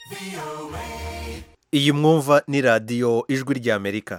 iyi mwumva ni radiyo ijwi ry'amerika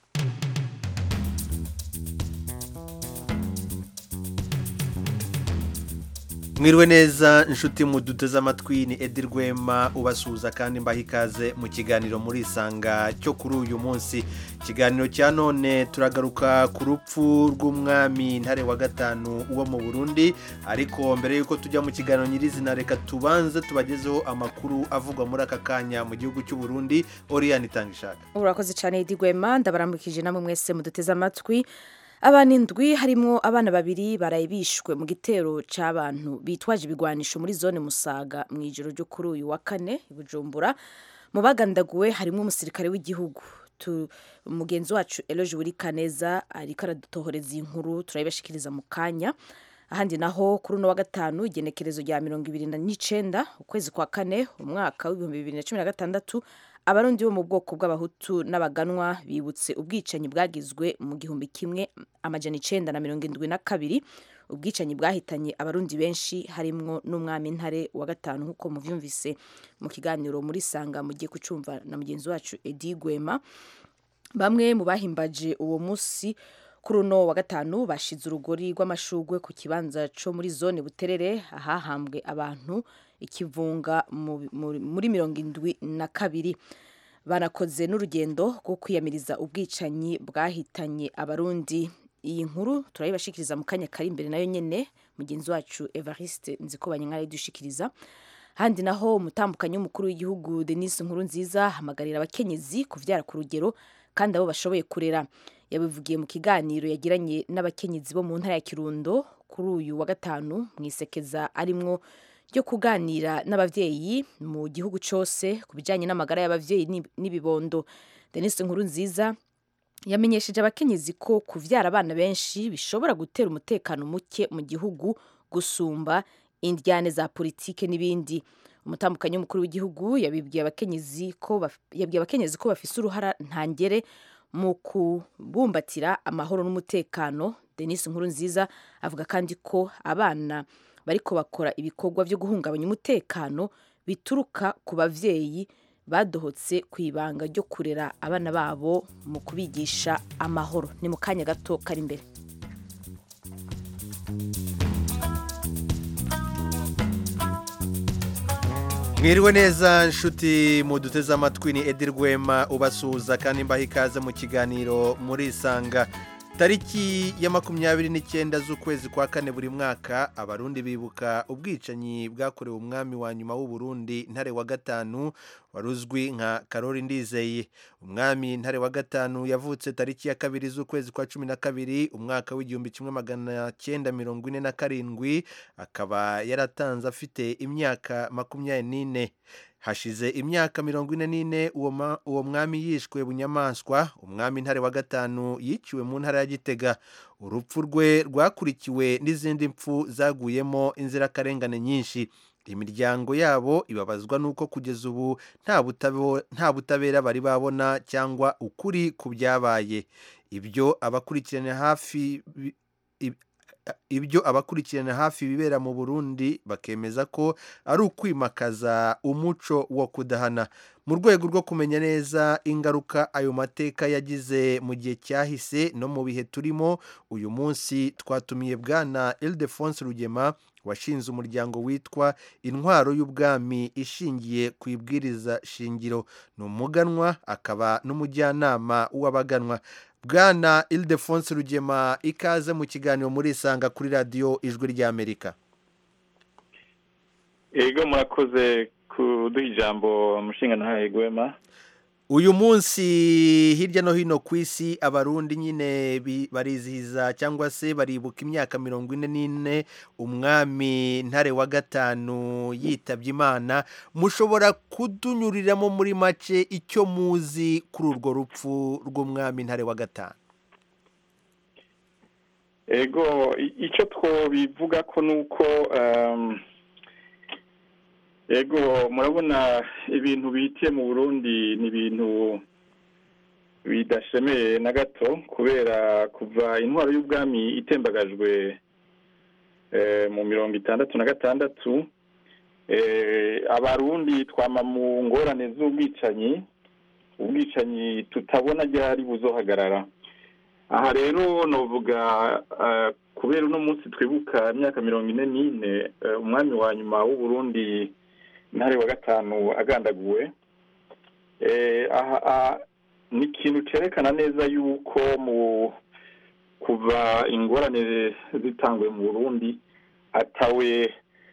mwiriwe neza inshuti muduteze amatwi ni edi rwema ubasuhuza kandi mbaha ikaze mu kiganiro muri isanga cyo kuri uyu munsi ikiganiro cya none turagaruka ku rupfu rw'umwami ntare wa gatanu wo mu burundi ariko mbere y'uko tujya mu kiganiro nyirizina reka tubanze tubagezeho amakuru avugwa muri aka kanya mu gihugu cy'u Burundi oriyani itanga ishaka urakoze cyane edi rwema ndabaramukije namwe mwese muduteze amatwi abana indwi harimo abana babiri baraye bishwe mu gitero cy'abantu bitwaje ibigwanisho muri zone musaga mu ijoro ryo kuri uyu wa kane i bujumbura mu bagandaguwe harimo umusirikare w'igihugu umugenzi wacu eroge wuri kaneza ariko aradutohoreza iyi nkuru turayibashikiriza mu kanya ahandi naho kuri uno wa gatanu igenekerezo rya mirongo ibiri n'icyenda ukwezi kwa kane umwaka w'ibihumbi bibiri na cumi na gatandatu abarundi bo mu bwoko bw'abahutu n'abaganwa bibutse ubwicanyi bwagizwe mu gihumbi kimwe amajana icenda na mirongo indwi na kabiri ubwicanyi bwahitanye abarundi benshi harimwo n'umwami ntare wa gatanu nk'uko muvyumvise mu kiganiro muri sanga mugiye kucumva na mugenzi wacu edi gwema bamwe mu bahimbaje uwo munsi kuri uno wa gatanu bashize urugori rw'amashugwe ku kibanza co muri zone buterere ahahambwe abantu ikivunga muri mirongo indwi na kabiri banakoze n'urugendo rwo kwiyamiriza ubwicanyi bwahitanye abarundi iyi nkuru turayibashikiriza mu kanya kari imbere nayo nyene mugenzi wacu evariste nzikobanya nk'arayidushikiriza handi naho umutambukanyi w'umukuru w'igihugu denise nkuru nziza hamagarira abakenyezi kuvyara ku rugero kandi abo bashoboye kurera yabivugiye mu kiganiro yagiranye n'abakenyezi bo mu ntara ya kirundo kuri uyu wa gatanu mu isekeza arimwo ryo kuganira n'abavyeyi mu gihugu cyose ku bijyanye n'amagara y'abavyeyi n'ibibondo denise nkuru nziza yamenyesheje abakenyezi ko kuvyara abana benshi bishobora gutera umutekano muke mu gihugu gusumba indyane za politike n'ibindi umutambukanyi w'umukuru w'igihugu yabibwiye abakenyezi ko yabwiye abakenyezi ko bafise uruhara ntangere mu kubumbatira amahoro n'umutekano denise nkuru nziza avuga kandi ko abana bariko bakora ibikorwa byo guhungabanya umutekano bituruka ku bavyeyi badohotse ku ibanga ryo kurera abana babo mu kubigisha amahoro ni mu kanya gato kari imbere mwiriwe neza nshuti muduteze amatwi ni edi rwema ubasuhuza kandi mbaha ikaze mu kiganiro muri isanga tariki ya makumyabiri n'icyenda z'ukwezi kwa kane buri mwaka abarundi bibuka ubwicanyi bwakorewe umwami wa nyuma w'uburundi ntare wa gatanu wari uzwi nka karori ndizeye umwami ntare wa gatanu yavutse tariki ya kabiri z'ukwezi kwa cumi na kabiri umwaka w'igihumbi kimwe magana cyenda mirongo ine na karindwi akaba yaratanze afite imyaka makumyabiri n'ine hashize imyaka mirongo ine n'ine uwo mwami yishwe bunyamaswa umwami ntare wa gatanu yiciwe mu ntara ya gitega urupfu rwe rwakurikiwe n'izindi mpfu zaguyemo inzirakarengane nyinshi imiryango yabo ibabazwa n'uko kugeza ubu nta butabera bari babona cyangwa ukuri ku byabaye ibyo abakurikirana hafi ibyo abakurikirana hafi ibibera mu burundi bakemeza ko ari ukwimakaza umuco wo kudahana mu rwego rwo kumenya neza ingaruka ayo mateka yagize mu gihe cyahise no mu bihe turimo uyu munsi twatumiye bwana ildefonse rugema washinze umuryango witwa intwaro y'ubwami ishingiye ku ibwiriza shingiro ni umuganwa akaba n'umujyanama w'abaganwa bwana ildefonse rugema ikaze mu kiganiro muri isanga kuri radiyo ijwi ry'amerika yego murakoze kuduha ijambo umushinga ntahe gwema uyu munsi hirya no hino ku isi abarundi nyine barizihiza cyangwa se baribuka imyaka mirongo ine n'ine umwami ntare wa ese yitabye imana mushobora kudunyuriramo muri make icyo muzi kuri urwo rupfu rw'umwami ntare wa gatanu ego icyo twobivuga ko ni uko ego murabona ibintu bihitiye mu burundi ni ibintu bidashemeye na gato kubera kuva intwaro y'ubwami itembagajwe mu mirongo itandatu na gatandatu abarundi twama mu ngorane z'ubwicanyi ubwicanyi tutabona ryari buzohagarara aha rero novuga kubera uno munsi twibuka imyaka mirongo ine n'ine umwami wa nyuma w'uburundi ntare wa gatanu agandaguwe ni ikintu cyerekana neza yuko mu kuva ingorane zitanguye mu burundi atawe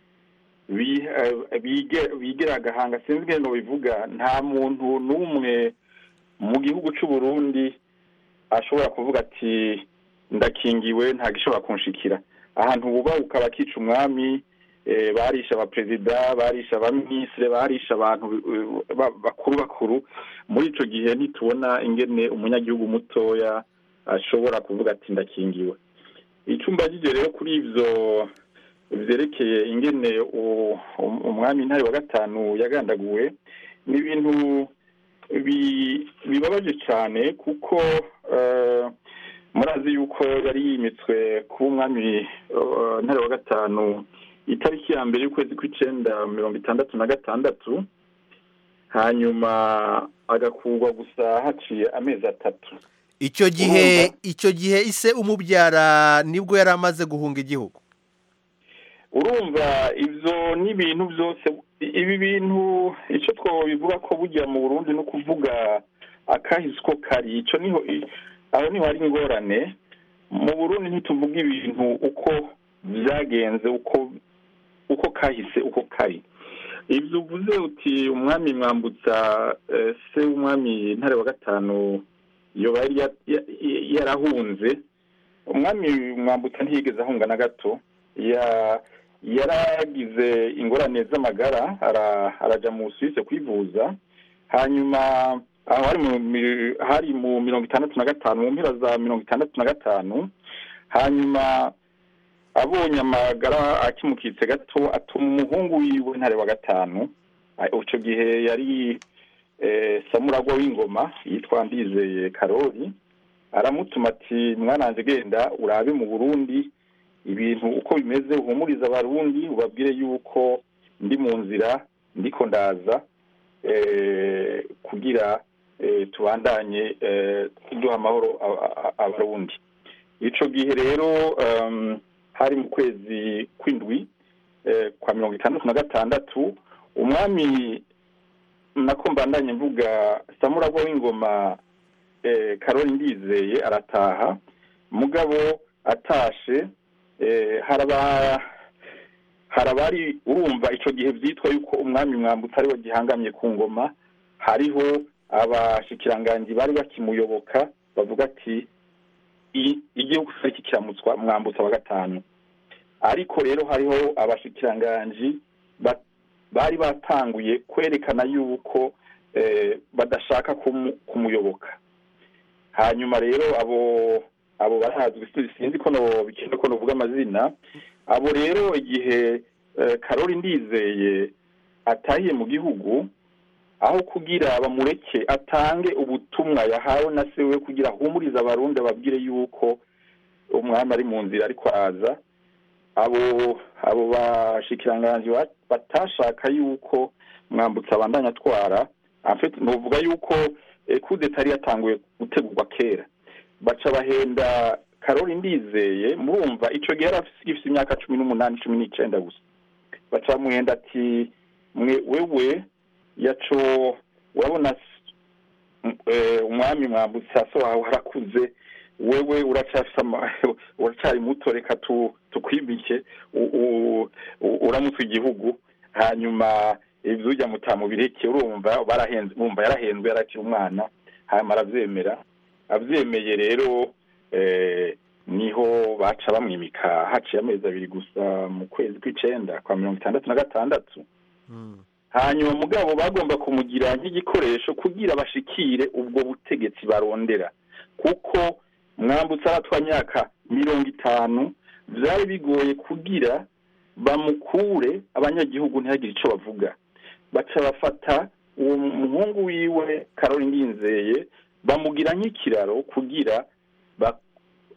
bigera agahanga sinzi ngeno bivuga nta muntu n'umwe mu gihugu cy'u Burundi ashobora kuvuga ati ndakingiwe nta gishobora kunshikira ahantu bubahuka bakica umwami barisha abaperezida barisha abaminisitiri barisha abantu bakuru bakuru muri icyo gihe ntitubona ingene umunyagihugu mutoya ashobora kuvuga ati ndakingiwe icumba rero kuri ibyo byerekeye ingene umwami ntare wa gatanu yagandaguwe ni ibintu bibabaje cyane kuko murazi yuko yari yimitswe kuba umwami ntare wa gatanu itariki ya mbere y'ukwezi kw'icyenda mirongo itandatu na gatandatu hanyuma agakurwa gusa haciye amezi atatu icyo gihe icyo gihe ise umubyara nibwo yari amaze guhunga igihugu urumva ibyo ni ibintu byose ibi bintu icyo twabivuga ko bujya mu burundi no kuvuga akahise uko kari icyo niho aho niho hari ingorane mu burundi ntituvuga ibintu uko byagenze uko uko kahise uko kari ibyo uvuze uti umwami mwambutsa se w'umwami ntare wa gatanu yoba yarahunze umwami mwambutsa ntiyigeze ahunga na gato yaragize ingorane z'amagara arajya mu Suisse kwivuza hanyuma aho hari mu mirongo itandatu na gatanu mu mpera za mirongo itandatu na gatanu hanyuma abonye amagara akimukitse gato atuma umuhungu wiwe ntare wa gatanu icyo gihe yari samuragwa w'ingoma yitwa ndizeye karori aramutuma ati mwananze genda urabe mu burundi ibintu uko bimeze uhumuriza abarundi ubabwire yuko ndi mu nzira ndiko ndaza kugira tubandanye duha amahoro abarundi icyo gihe rero hari mu kwezi kw'indwi kwa mirongo itandatu na gatandatu umwami nako mbandanye mvuga samuragwa w'ingoma karori ndizeye arataha mugabo atashe harabari urumva icyo gihe byitwa yuko umwami mwambutsa ariwe gihangamye ku ngoma hariho abashikiranganji bari bakimuyoboka bavuga ati igihugu cyari kiramutswa mwambutsa wa gatanu ariko rero hariho abashikiranganji bari batanguye kwerekana yuko badashaka kumuyoboka hanyuma rero abo abo barazwi sinzi ko bikenda ko nuvuga amazina abo rero igihe karori ndizeye atahiye mu gihugu aho kugira bamureke atange ubutumwa yahawe na se we kugira ahumurize abarundi ababwire yuko umwami ari mu nzira ariko araza abo abo bashikiranganji batashaka yuko mwambutsa abandanya atwara nuvuga yuko kudeta yari yatanguye gutegurwa kera baca bahenda karori ndizeye murumva icyo gihe yari afite imyaka cumi n'umunani cumi n'icyenda gusa baca bamuhenda ati mwe wewe yaco urabona umwami mwambutsa so wawe harakuze wewe uracyari muto reka tukwimike uramutse igihugu hanyuma ibyo ujya mutamubireke urumva barahenze bumva yarahenzwe yarakira umwana hanyuma arabyemera abyemeye rero niho baca bamwimika haciye amezi abiri gusa mu kwezi kw'icyenda kwa mirongo itandatu na gatandatu hanyuma mugabo bagomba kumugira nk'igikoresho kugira bashikire ubwo butegetsi barondera kuko mwambutse aratwa myaka mirongo itanu byari bigoye kugira bamukure abanyagihugu ntihagire icyo bavuga baca bafata uwo muhungu wiwe karori ndinzeye bamugira nk'ikiraro kugira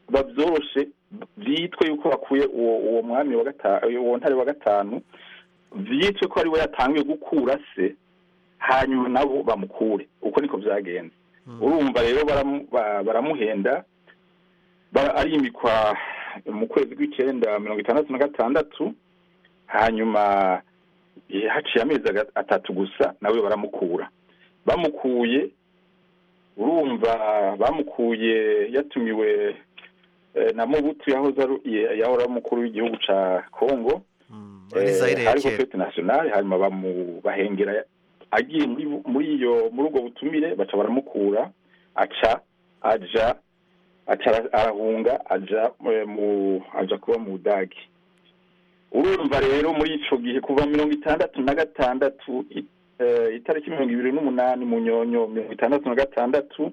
babyoroshe byitwe yuko bakuye uwo mwami wa gatanu uwo ntare wa gatanu vyitwe ko ari we yatangiye gukura se hanyuma nabo bamukure uko niko vyagenze urumva rero baramu- ba- baramuhenda bara- arimikwa mu kwezi kw'icenda mirongo itandatu na gatandatu hanyuma eh, haciye amezi aga- atatu gusa nawe baramukura bamukuye urumva bamukuye yatumiwe eh, na Mobutu yahoze ari ye- yahora ari umukuru w'igihugu ca Congo muri Zaire ya hariho kera fete nationale hanyuma bamu bahengera agiye muri muri iyo muri ubwo butumire baca baramukura aca aja aca ara- arahunga aja eh, mu aja kuba mu Budagi urumva rero muri ico gihe kuva mirongo itandatu na gatandatu i- eh, itariki mirongo ibiri n'umunani mu nyonyo mirongo itandatu na gatandatu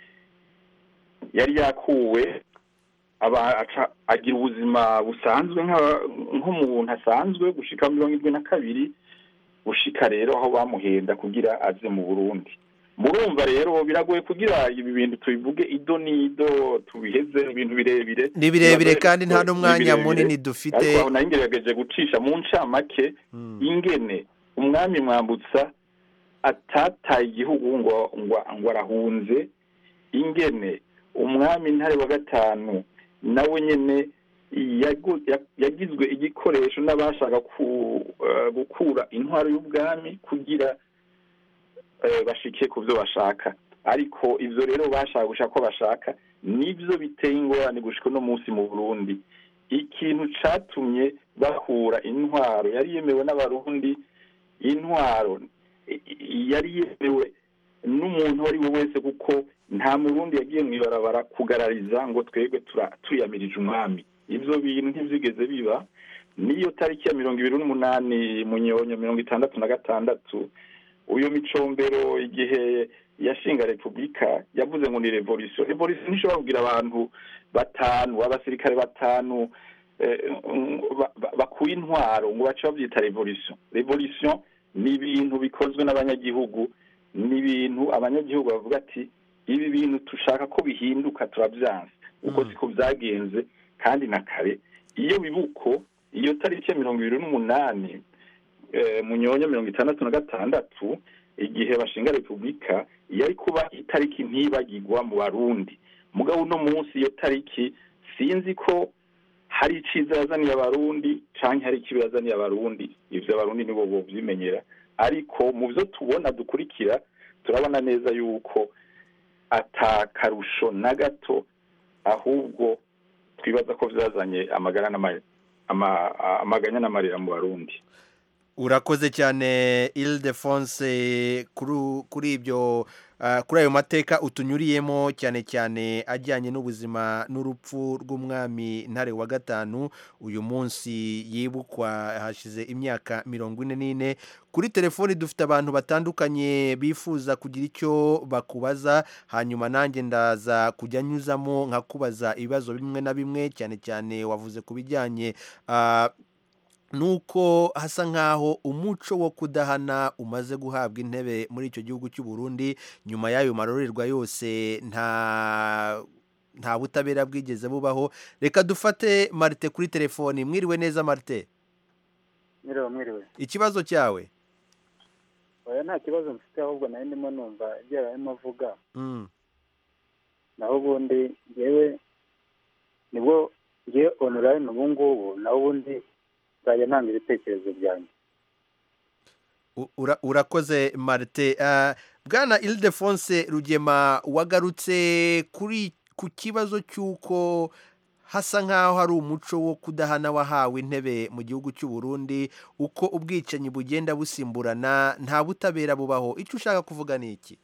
yari yakuwe aba aca agira ubuzima busanzwe nka- nk'umuntu asanzwe gushika mirongo irindwi na kabiri gushika rero aho bamuhenda kugira aze mu burundi murumva rero biragoye kugira ibi bintu tubivuge ido n'ido tubiheze ibintu birebire ni birebire Biragoye kandi nta kuko n'umwanya ni birebire. munini ariko dufite aho nayo ngerageje gucisha mu ncamake Mm. ingene umwami mwambutsa atataye igihugu ngo ngo ngo arahunze ingene umwami ntare wa gatanu nawe nyene yagu- ya- yagizwe igikoresho n'abashaka ku- eh, gukura intwaro y'ubwami kugira eh, bashike ku byo bashaka ariko ivyo rero bashaka gushaka ko bashaka nivyo biteye ingorane gushika no munsi mu Burundi ikintu catumye bakura intwaro yari yemewe n'abarundi intwaro i- i- yari yemewe n'umuntu uwo ari we wese kuko nta murundi yagiye mu ibarabara kugarariza ngo twebwe tura- tuyamirije umwami ivyo bintu ntivyigeze biba niyo tariki ya mirongo ibiri n'umunani mu nyonyo mirongo itandatu na gatandatu uyu micombero igihe yashinga repubulika yavuze ngo ni revolution revolution ntishobora kugira abantu batanu abasirikare batanu eh, ba- ba- bakuye intwaro ngo bace bavyita revolution revolution ni ibintu bikozwe n'abanyagihugu ni ibintu abanyagihugu bavuga ati ibi bintu dushaka ko bihinduka turabyanze uko Mm. siko byagenze kandi na kare iyo bibuko iyo tariki ya mirongo ibiri n'umunani eh, mu nyonya mirongo itandatu na gatandatu igihe bashinga repubulika yari kuba itariki ntibagirwa mu barundi mugabo uno munsi iyo tariki sinzi ko hari iciza yazaniye abarundi canke hari ikibi yazaniye abarundi ivyo abarundi nibo bovyimenyera ariko mu vyo tubona dukurikira turabona neza yuko ata karusho na gato ahubwo twibaza ko vyazanye amagara n'ama- ama- amaganya n'amarira mu barundi urakoze cyane ildefonse kuri kuri ibyo ah, kuri ayo mateka utunyuriyemo cyane cyane ajyanye n'ubuzima n'urupfu rw'umwami ntare wa gatanu uyu munsi yibukwa hashize imyaka mirongo ine n'ine kuri telefoni dufite abantu batandukanye bifuza kugira icyo bakubaza hanyuma nanjye ndaza kujya nyuzamo nkakubaza ibibazo bimwe na bimwe cyane cyane wavuze ku bijyanye ah, nuko hasa nk'aho umuco wo kudahana umaze guhabwa intebe muri icyo gihugu cy'u Burundi nyuma y'ayo marorerwa yose nta nta butabera bwigeze bubaho reka dufate marite kuri telefoni mwiriwe neza marite mwiriwe mwiriwe ikibazo cyawe oya nta kibazo mfite ahubwo nayo ndimo numva ibyo yarimo avuga Mm, naho ubundi ngewe nibwo ngewe onorayini ubu ngubu naho ubundi nzajya ntanga ibitekerezo byanjye u- ura- urakoze marite Ah, bwana ildefonse rugema wagarutse kuri ku kibazo cy'uko hasa nk'aho hari umuco wo kudahana wahawe intebe mu gihugu cy'u Burundi uko ubwicanyi bugenda busimburana nta butabera bubaho icyo ushaka kuvuga ni iki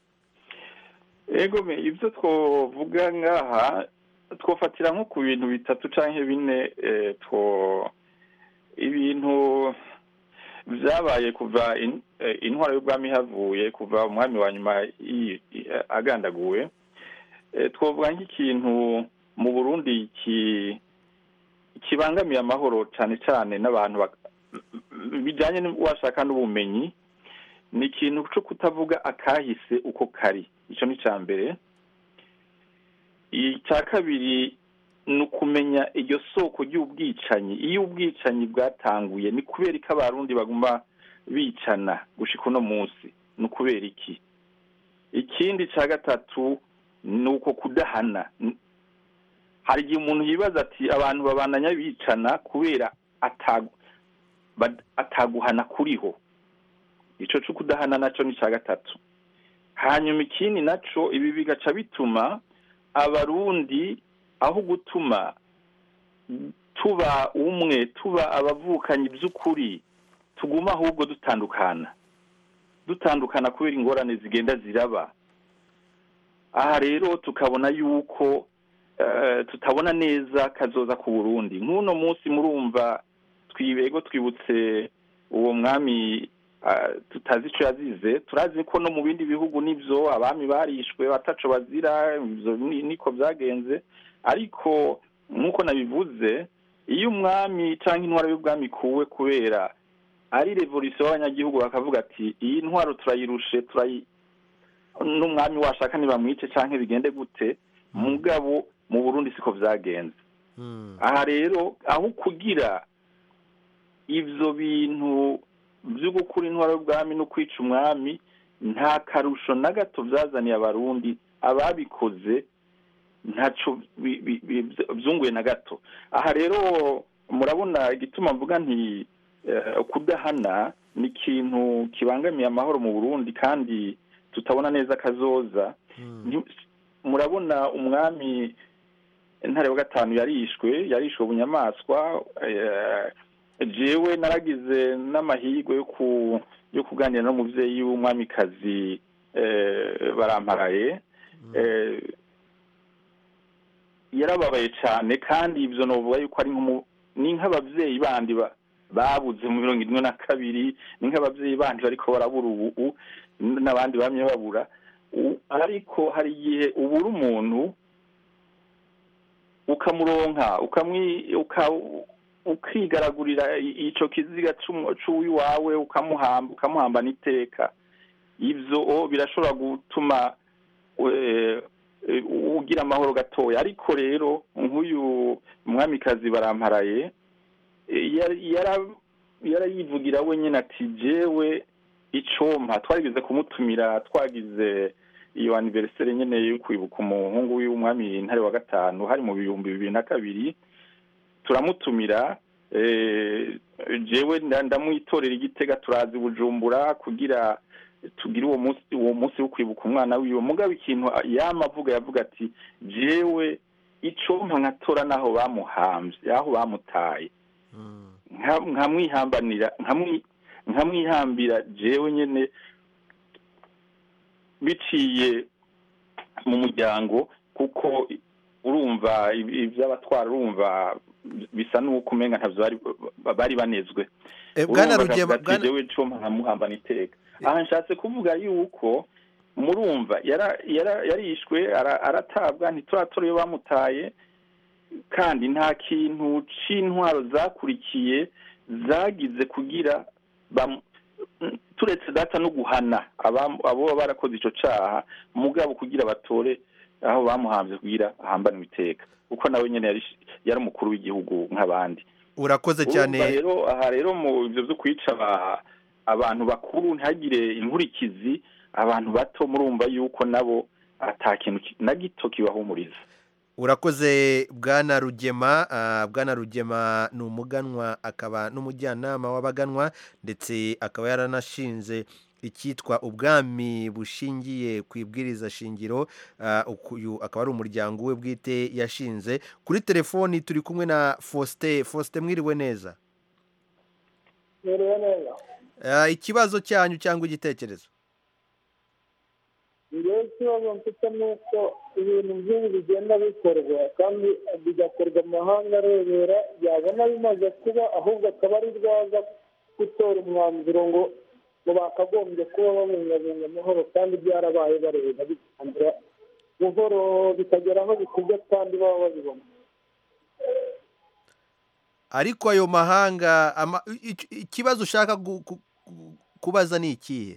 ego me ibyo twovuga ngaha twofatira nko ku bintu bitatu canke bine eh, two ibintu vyabaye kuva in- eh, intwaro y'ubwami havuye kuva umwami wa nyuma yi- i- agandaguwe Eh, twovuga nk'ikintu mu burundi ki kibangamiye amahoro cane cane n'abantu bak- bijanye n'uwashaka n'ubumenyi ni ikintu cyo kutavuga akahise uko kari icyo ni icya mbere icya kabiri ni ukumenya iryo soko ry'ubwicanyi iyo ubwicanyi bwatanguye ni kubera ko abarundi baguma bicana gushika uno munsi ni ukubera iki ikindi cya gatatu ni uko kudahana N- hari igihe umuntu yibaza ati abantu babandanya bicana kubera atagu- bad- ataguhana kuriho ico co kudahana naco ni cya gatatu hanyuma ikindi naco ibi bigaca bituma abarundi aho gutuma tuba umwe tuba abavukanyi by'ukuri tuguma ahubwo dutandukana dutandukana kubera ingorane zigenda ziraba aha rero tukabona yuko eh, tutabona neza kazoza ku burundi nk'uno munsi murumva twibego twibutse uwo mwami ah, tutazi ico yazize turazi ko no mu bindi bihugu nivyo abami barishwe bataco bazira ivyo ni- niko vyagenze ariko nk'uko nabivuze iyo umwami cyangwa intwaro y'ubwami ikuwe kubera ari revolisiyo y'abanyagihugu bakavuga ati iyi ntwaro turayirushe turayi n'umwami washaka ntibamwice cyangwa bigende gute mugabo mu burundi siko vyagenze Mm. aha rero aho kugira ivyo bintu vyo gukura intwaro y'ubwami no kwica umwami nta karusho na gato vyazaniye abarundi ababikoze ntaco bi- bi- bi- vyunguye na gato aha rero murabona igituma mvuga nti eh, kudahana ni ikintu kibangamiye amahoro mu burundi kandi tutabona neza kazoza Mm. Nti- murabona umwami intare wa gatanu yarishwe yarishwe bunyamaswa eh, jewe naragize n'amahirwe yo ku yo kuganira n'umuvyeyi w'umwamikazi eh, baramparaye eh, yarababaye cyane kandi ivyo novuga yuko ari nk'umu- ni nk'abavyeyi bandi ba- babuze mu mirongo ine na kabiri ni nk'abavyeyi bandi bariko barabura ubu n'abandi bamye babura U- ariko hari igihe ubura umuntu ukamuronka ukamwi uka ukigaragurira i- ico kiziga c'umu- c'uwiwawe ukamuhamba ukamuhambana iteka ivyo o, birashobora gutuma eh, eh, ugira amahoro gatoya ariko rero nk'uyu mwamikazi baramparaye eh, yari- yara- yarayivugira wenyine ati jewe icompa twarigeze kumutumira twagize iyo aniveriseri nyene yo kwibuka umuhungu w'umwami ntare wa gatanu hari mu bihumbi bibiri na kabiri turamutumira eh, jewe nda- ndamwitorera igitega turazi bujumbura kugira tugire uwo munsi uwo munsi wo kwibuka umwana wiwe mugabo ikintu yama avuga yavuga ati jewe icompa nkatora naho bamuhamvye aho bamutaye Mm. nka- nkamwihambanira nkamwi- nkamwihambira jewe nyene biciye mu muryango kuko urumva ibi- ivy'abatwara urumva bisa n'uko umenga ntavyo bari bari banezwe Eh, bwana urumva rugema akavuga ati bwana jewe co nkamuhambana iteka aha nshatse kuvuga yuko murumva yara- yara- yarishwe ara- aratabwa ntituratora iyo bamutaye kandi nta kintu c'intwaro zakurikiye zagize kugira bam- mm, turetse data no guhana abam- abo baba barakoze ico caha mugabo kugira batore aho bamuhamvye kugira ahambanwe iteka kuko nawe nyene yari yari umukuru w'igihugu nk'abandi urakoze cyane Urumva rero aha rero mu ivyo vyo kwica aba- abantu bakuru ntihagire inkurikizi abantu bato murumva yuko nabo ata kintu ki- na gito kibahumuriza urakoze bwana rugema ah, bwana rugema ni umuganwa akaba n'umujyanama w'abaganwa ndetse akaba yaranashinze icyitwa ubwami bushingiye ku ibwiriza shingiro ah, uyu akaba ari umuryango we bwite yashinze kuri telefoni turi kumwe na faustin faustin mwiriwe neza Merewe neza Ah, ikibazo cyanyu cyangwa igitekerezo njyewe ikibazo mfite ni uko ibintu by'ibi bigenda bikorwa kandi bigakorwa amahanga arebera yabona bimaze kuba ahubwo akaba ari rwaza gutora umwanzuro ngo ngo bakagombye kuba babungabunga amahoro kandi byarabaye bareba bitangira buhoro bikagera aho bikubye kandi baba babibona ariko ayo mahanga ama- i- i- ikibazo ushaka gu- gu- gu- kubaza ni ikihe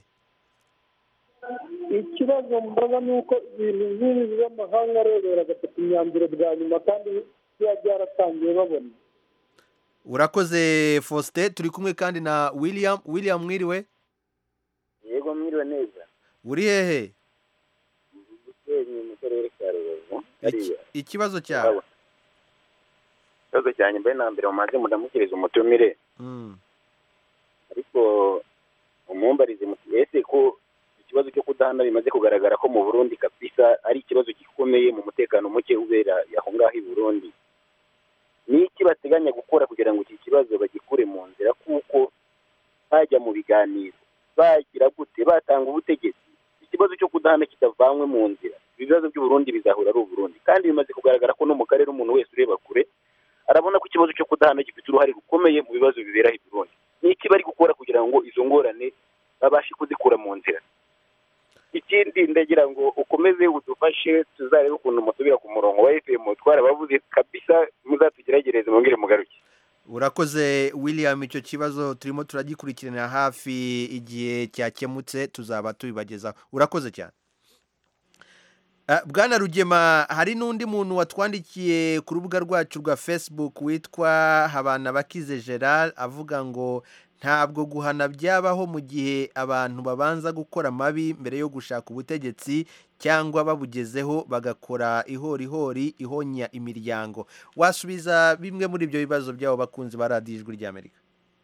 ikibazo mbaga ni uko ibintu nk'ibi by'amahanga arebera agafata imyanzuro bwa nyuma kandi biba byaratangiye babona urakoze faustin turi kumwe kandi na william william mwiriwe yego mwiriwe neza uri hehe gisenyi mu karere ka rubavu hariya ikibazo cyawe ikibazo cyanjye mbere na mbere mumaze mudamukiriza umutumire Mm. ariko umumbarize muti ese ko ikibazo cyo kudahana bimaze kugaragara ko mu burundi kabisa ari ikibazo gikomeye mu mutekano muke ubera aho ngaho i burundi ni iki bateganya gukora kugira ngo iki kibazo bagikure mu nzira kuko bajya mu biganiro bagira gute batanga ubutegetsi ikibazo cyo kudahana kitavanywe mu nzira ibibazo by'uburundi bizahura ari uburundi kandi bimaze kugaragara ko no mu karere umuntu wese ureba kure arabona ko ikibazo cyo kudahana gifite uruhare rukomeye mu bibazo bibera i burundi ni iki bari gukora kugira ngo izo ngorane babashe kuzikura mu nzira ikindi ndagira ngo ukomeze udufashe tuzarebe ukuntu musubira ku murongo wa fm twarabavuze kabisa muzatugeragereze mwongere mugaruke urakoze william icyo kibazo turimo turagikurikiranira hafi igihe cyakemutse tuzaba tubibagezaho urakoze cyane Ah, bwana rugema hari n'undi muntu watwandikiye ku rubuga rwacu rwa facebook witwa habanabakize gerard avuga ngo ntabwo guhana byabaho mu gihe abantu babanza gukora amabi mbere yo gushaka ubutegetsi cyangwa babugezeho bagakora ihorihori ihonya imiryango wasubiza bimwe muri ibyo bibazo byabo bakunzi ba radiyo ijwi ry'amerika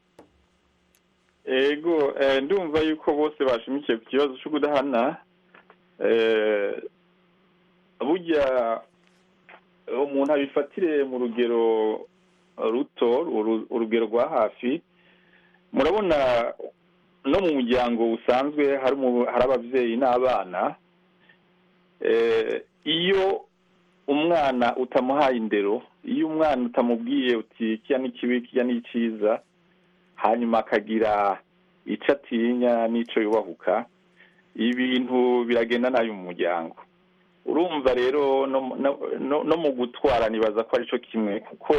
ego eh, ndumva yuko bose bashimikiye ku kibazo cyo kudahana eh, burya umuntu abifatire mu rugero ruto uru- urugero rwa hafi murabona no mu muryango usanzwe hari umu- hari ababyeyi n'abana eh, iyo umwana utamuhaye indero iyo umwana utamubwiye uti kiya ni kibi kiya ni cyiza hanyuma akagira icyo atinya n'icyo yubahuka ibintu biragenda nabi mu muryango urumva rero no mu- no- no- no mu gutwara nibaza ko ari cyo kimwe kuko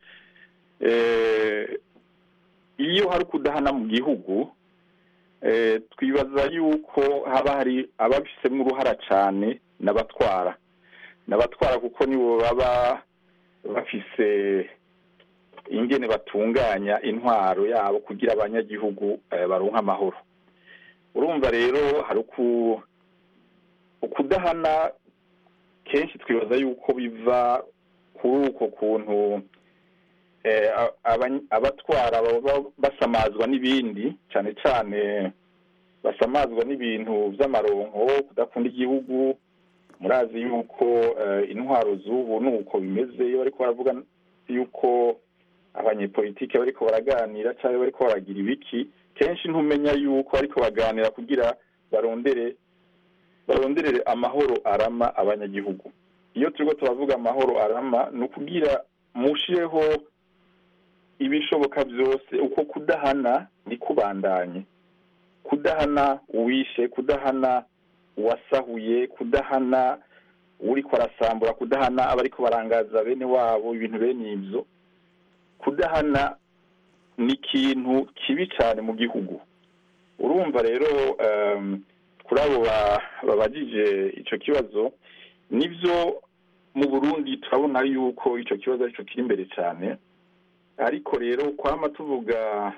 eh, iyo hari kudahana mu gihugu eh, twibaza yuko haba hari ababifitemo uruhara cyane n'abatwara n'abatwara kuko nibo baba bafise ingene batunganya intwaro yabo kugira abanyagihugu eh, baronke amahoro urumva rero hari uku ukudahana kenshi twibaza yuko biva kuri uko kuntu eh, a- abany- abatwara baba basamazwa n'ibindi cyane cyane basamazwa n'ibintu by'amaronko kudakunda igihugu murazi yuko eh, intwaro z'ubu ni uko bimeze iyo bariko baravuga yuko abanyepolitike bariko baraganira cyangwa bariko baragira ibiki kenshi ntumenya yuko bariko baganira kugira barondere baronderere amahoro arama abanyagihugu iyo turiko turavuga amahoro arama ni ukugira mushireho ibishoboka byose uko kudahana ni kubandanye kudahana uwishe kudahana uwasahuye kudahana uriko arasambura kudahana abariko barangaza bene wabo ibintu bene ibyo kudahana ni ikintu kibi cyane mu gihugu urumva rero em, kuri abo ba- babajije icyo kibazo nibyo mu burundi turabona yuko icyo kibazo aricyo kiri imbere cyane ariko rero kwama tuvuga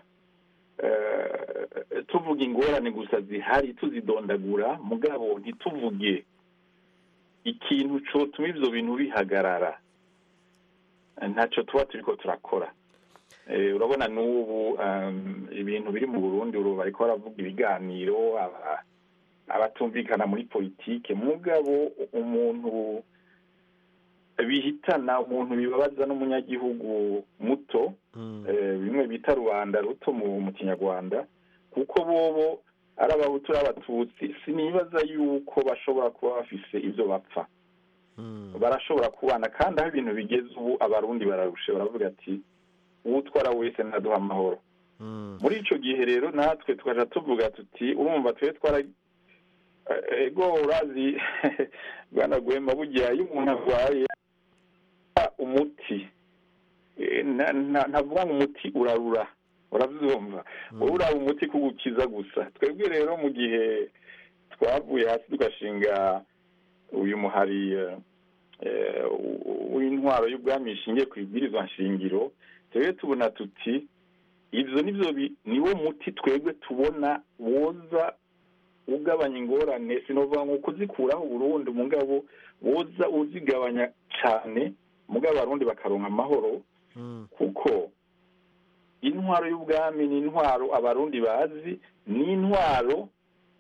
eh, tuvuga ingorane gusa zihari tuzidondagura mugabo ntituvuge ikintu cyotuma ibyo bintu bihagarara ntacyo tuba turiko turakora Eh, urabona n'ubu um, ibintu biri mu burundi ubu bariko baravuga ibiganiro aba- abatumvikana muri politike mugabo umuntu bihitana umuntu bibabaza n'umunyagihugu muto eh, bimwe bita rubanda ruto mu mu kinyarwanda kuko bobo ari abahutu n'abatutsi sinibaza yuko bashobora kuba bafise ivyo bapfa barashobora kubana kandi aho ibintu bigeze ubu abarundi bararushe baravuga ati uwutwara wese ntaduha amahoro muri ico gihe rero natwe tukaja tuvuga tuti urumva twe twara Eh, ego urazi bwana gwema burya iyo umuntu arwaye ah, umuti Eh, na- na- ntavuga ngo umuti urarura uravyumva wowe uraba umuti kugukiza gusa twebwe rero mu gihe twavuye hasi tugashinga uyu muhari eh, eh, w- w'intwaro y'ubwami ishingiye ku ibwirizwa nshingiro twebwe tubona tuti ivyo nivyo bi- niwo muti twebwe tubona woza ugabanya ingorane sinovuga ngo kuzikuraho burundu mugabo woza uzigabanya cane mugabo abarundi bakaronka amahoro Mm. kuko intwaro y'ubwami ni intwaro abarundi bazi ni intwaro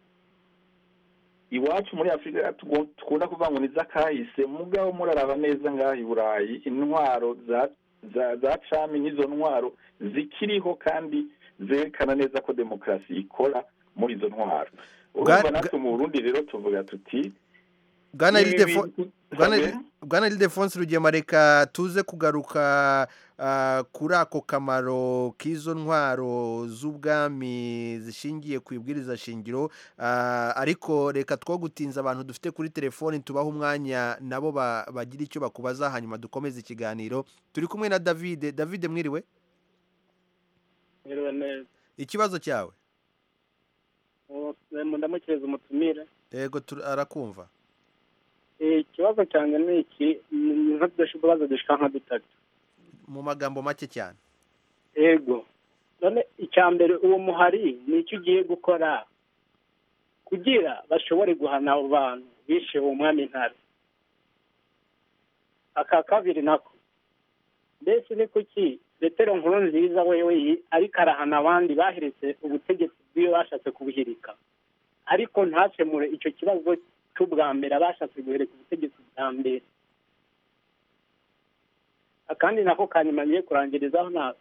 iwacu muri afurika tugo- dukunda kuvuga ngo ni iz'akahise mugabo muraraba neza ngaha i burayi intwaro za za za cami n'izo ntwaro zikiriho kandi zerekana neza ko demokarasi ikora muri izo ntwaro urumva Bwa- natwe mu burundi rero tuvuga tuti bwana ibi Ildefo- bintu- Bwana Sabe? Bwana Ildefonse Rugema reka tuze kugaruka ah, kuri ako kamaro k'izo ntwaro z'ubwami zishingiye ku ibwiriza shingiro ah, ariko reka two gutinza abantu dufite kuri telefoni tubaha umwanya nabo ba- bagira icyo bakubaza hanyuma dukomeze ikiganiro turi kumwe na David David mwiriwe Mwiriwe neza ikibazo cyawe Uwo- ndamukiriza umutumire yego tur- arakumva Eh, ikibazo cyanjye ni iki ni nk'utubazo dushika nka dutatu mu magambo make cyane yego none icya mbere uwo muhari ni icyo ugiye gukora kugira bashobore guhana abo bantu bishe uwo mwami ntare aka kabiri nako mbese ni kuki petero nkuru nziza wewe yi- ariko arahana abandi baheretse ubutegetsi bw'iyo bashatse kubuhirika ariko ntakemure icyo kibazo cy'ubwa mbere abashatse guhereka ubutegetsi bwa mbere akandi nako kanyuma ngiye kurangirizaho na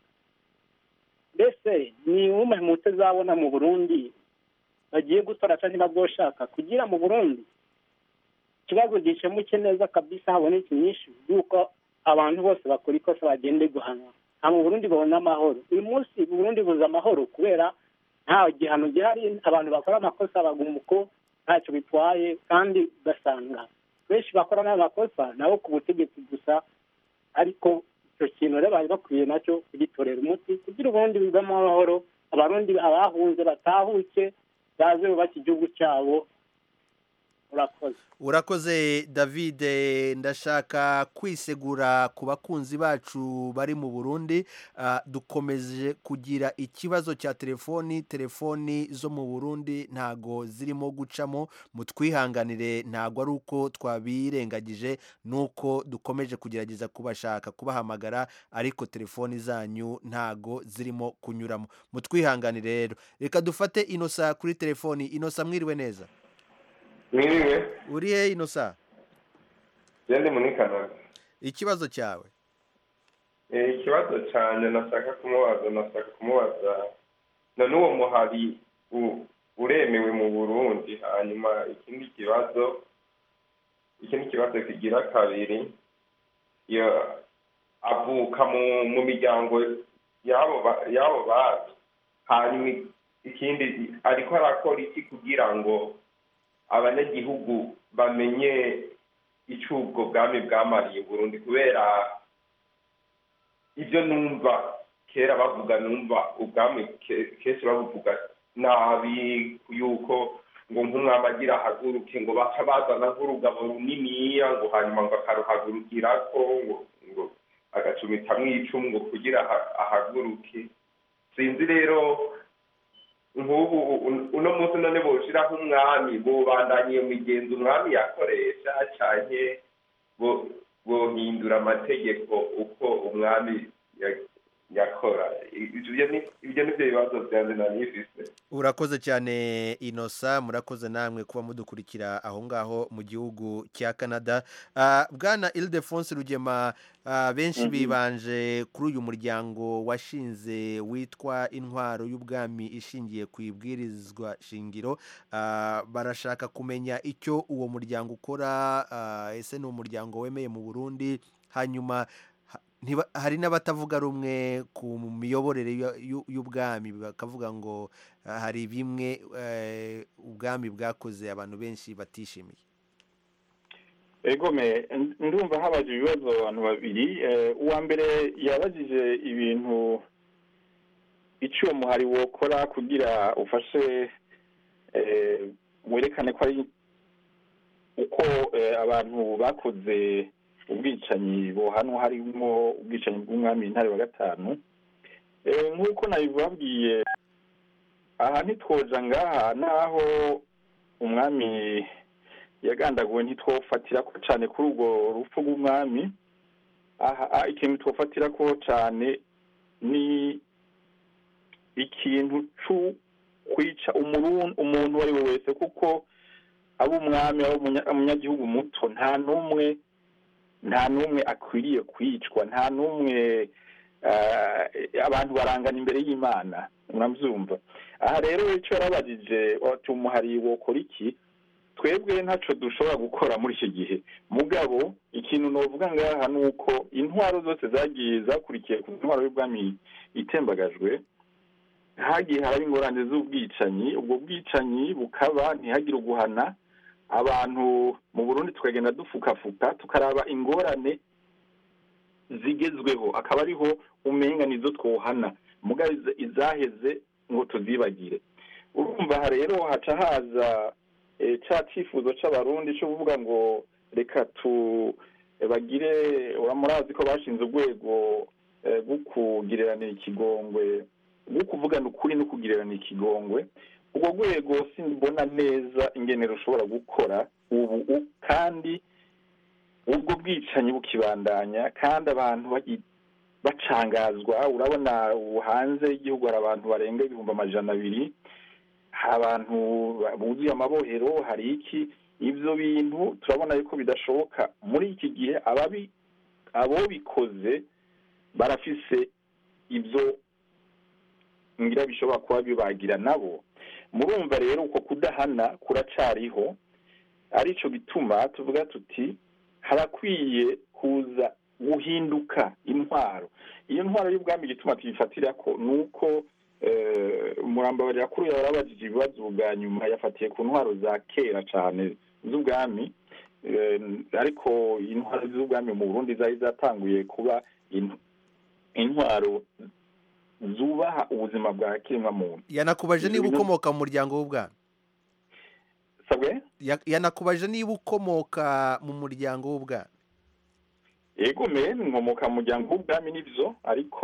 mbese ni umwe mu utazabona mu burundi bagiye gutora cyangwa niba bwoshaka kugira mu burundi ikibazo gikemuke neza kabisa habonetse inyinshi y'uko abantu bose bakora ikosa bagende guhanwa nta mu burundi babona amahoro uyu munsi mu burundi buza amahoro kubera nta gihano gihari abantu bakora amakosa baguma uko ntacyo bitwaye kandi ugasanga benshi bakora n'amakosa nabo ku butegetsi gusa ariko icyo kintu rero bari bakwiye nacyo kugitorera umuti kugira ubundi bivamo amahoro abarundi abahunze batahuke baze bubake igihugu cyabo urakoze urakoze david ndashaka kwisegura ku bakunzi bacu bari mu burundi Ah, dukomeje kugira ikibazo cya telefoni telefoni zo mu burundi ntago zirimo gucamo mutwihanganire ntago ari uko twabirengagije nuko dukomeje kugerageza kubashaka kubahamagara ariko telefoni zanyu ntago zirimo kunyuramo mutwihanganire rero reka dufate inosa kuri telefoni inosa mwiriwe neza mwiriwe uri he inosa gende muri canada ikibazo cyawe Eh, ikibazo cyane nashaka kumubaza nashaka kumubaza none uwo muhari u- uremewe mu burundi hanyuma ikindi kibazo ikindi kibazo kigira kabiri iyo avuka mu mu miryango y'abo ba- y'abo bantu hanyuma ikindi ariko arakora iki kugira ngo abanyagihugu bamenye icyo ubwo bwami bwamariye Burundi kubera ibyo numva kera bavuga numva ubwami ke- kenshi babuvuga nabi yuko ngo nk'umwami agira ahaguruke ngo baca bazana nk'urugabo runiniya ngo hanyuma ngo akaruhagurukirako ngo ngo agacumitamwo icumu ngo kugira aha- ahaguruke sinzi rero nk'ubu un- uno munsi none boshiraho umwami bobandanye migenzo umwami yakoresha canke bo bohindura amategeko uko umwami ya- yakora ibyo ni ibyo ni byo bibazo byanjye nanifise urakoze cyane inosa murakoze namwe kuba mudukurikira aho ngaho mu gihugu cya canada Ah, bwana ildefonse rugema ah, benshi Mhm. bibanje kuri uyu muryango washinze witwa intwaro y'ubwami ishingiye ku ibwirizwa shingiro Ah, barashaka kumenya icyo uwo muryango ukora ah, ese ni umuryango wemeye mu burundi hanyuma ha- ntiba- hari n'abatavuga rumwe ku miyoborere y'u- y'u- y'ubwami bakavuga ngo ah, hari bimwe eh, ubwami bwakoze abantu benshi batishimiye egome ndumva habaje ibibazo abantu babiri eh, uwa mbere yabajije ibintu icyo uwo muhari wokora kugira ufashe eh, werekane ko ari uko eh, abantu bakoze ubwicanyi buhanwa harimo ubwicanyi bw'umwami intare wa gatanu Eh, nk'uko nabibabwiye aha ntitwoja ngaha naho umwami yagandaguwe ntitwofatira ko cyane kuri urwo rupfu rw'umwami aha ah, ikintu twofatira ko cyane ni ikintu cyo kwica umurun- umuntu uwo ari we wese kuko aba umwami aba umunya- umunyagihugu muto nta n'umwe nta n'umwe akwiriye kwicwa nta n'umwe eh, abantu barangana imbere y'imana murabyumva aha rero icyo yarabajije ati umuhari wokora iki twebwe ntacyo dushobora gukora muri iki gihe mugabo ikintu novuga ngaha ni uko intwaro zose zagiye zakurikiye ku ntwaro y'ubwami itembagajwe hagiye haraba ingorane z'ubwicanyi ubwo bwicanyi bukaba ntihagire uguhana abantu mu burundi tukagenda dufukafuka tukaraba ingorane zigezweho akaba ariho umenga nizo twohana mugabo iza- izaheze ngo tuzibagire urumva aha rero haca haza eh, ca cifuzo c'abarundi co kuvuga ngo reka tu eh, bagire uramurazi ko bashinze urwego eh, rwo kugireranira ikigongwe rwo kuvugana ukuri no kugireranira ikigongwe urwo rwego simbona neza ingene rushobora gukora ubu u- kandi ubwo bwicanyi bukibandanya kandi abantu bagi- bacangazwa urabona ubu hanze y'igihugu hari abantu barenga ibihumbi amajana abiri hari abantu buzuye amabohero hari iki ibyo bintu turabona yuko bidashoboka muri iki gihe ababi abo bikoze barafise ibyo ngira bishobora kuba bibagira nabo murumva rero uko kudahana kuracariho arico gituma tuvuga tuti harakwiye kuza guhinduka intwaro iyo ntwaro y'ubwami igituma tuyifatira ko ni uko umurambabarira kuri yawe yarabajije ibibazo bwa nyuma yafatiye ku ntwaro za kera cyane z'ubwami Eh, ariko intwaro z'ubwami mu burundi zari zatanguye kuba in- intwaro zubaha ubuzima bwa kiremwamuntu yanakubaje niba Ibintu- ukomoka mu muryango w'ubwami sabwe Ya- yanakubaje niba ukomoka mu muryango w'ubwami yego me nkomoka mu muryango w'ubwami n'ibyo ariko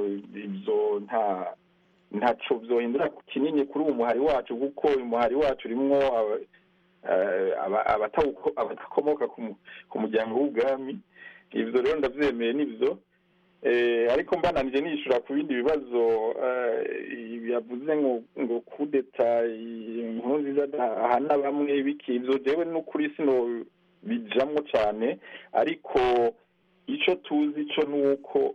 ibyo nta ntaco vyohindura kinini kuri uwo muhari wacu kuko uyu muhari wacu urimwo aba- eh, aba- abatawuko- abadakomoka ku mu- ku muryango w'ubwami ivyo rero ndavyemeye n'ivyo Eh, ariko mbananije nishura ku bindi bibazo eh, yavuze ngo ngo kudeta inkuru nziza ahana bamwe biki ivyo jewe n'ukuri sino bijamwo cane ariko ico tuzi co nuko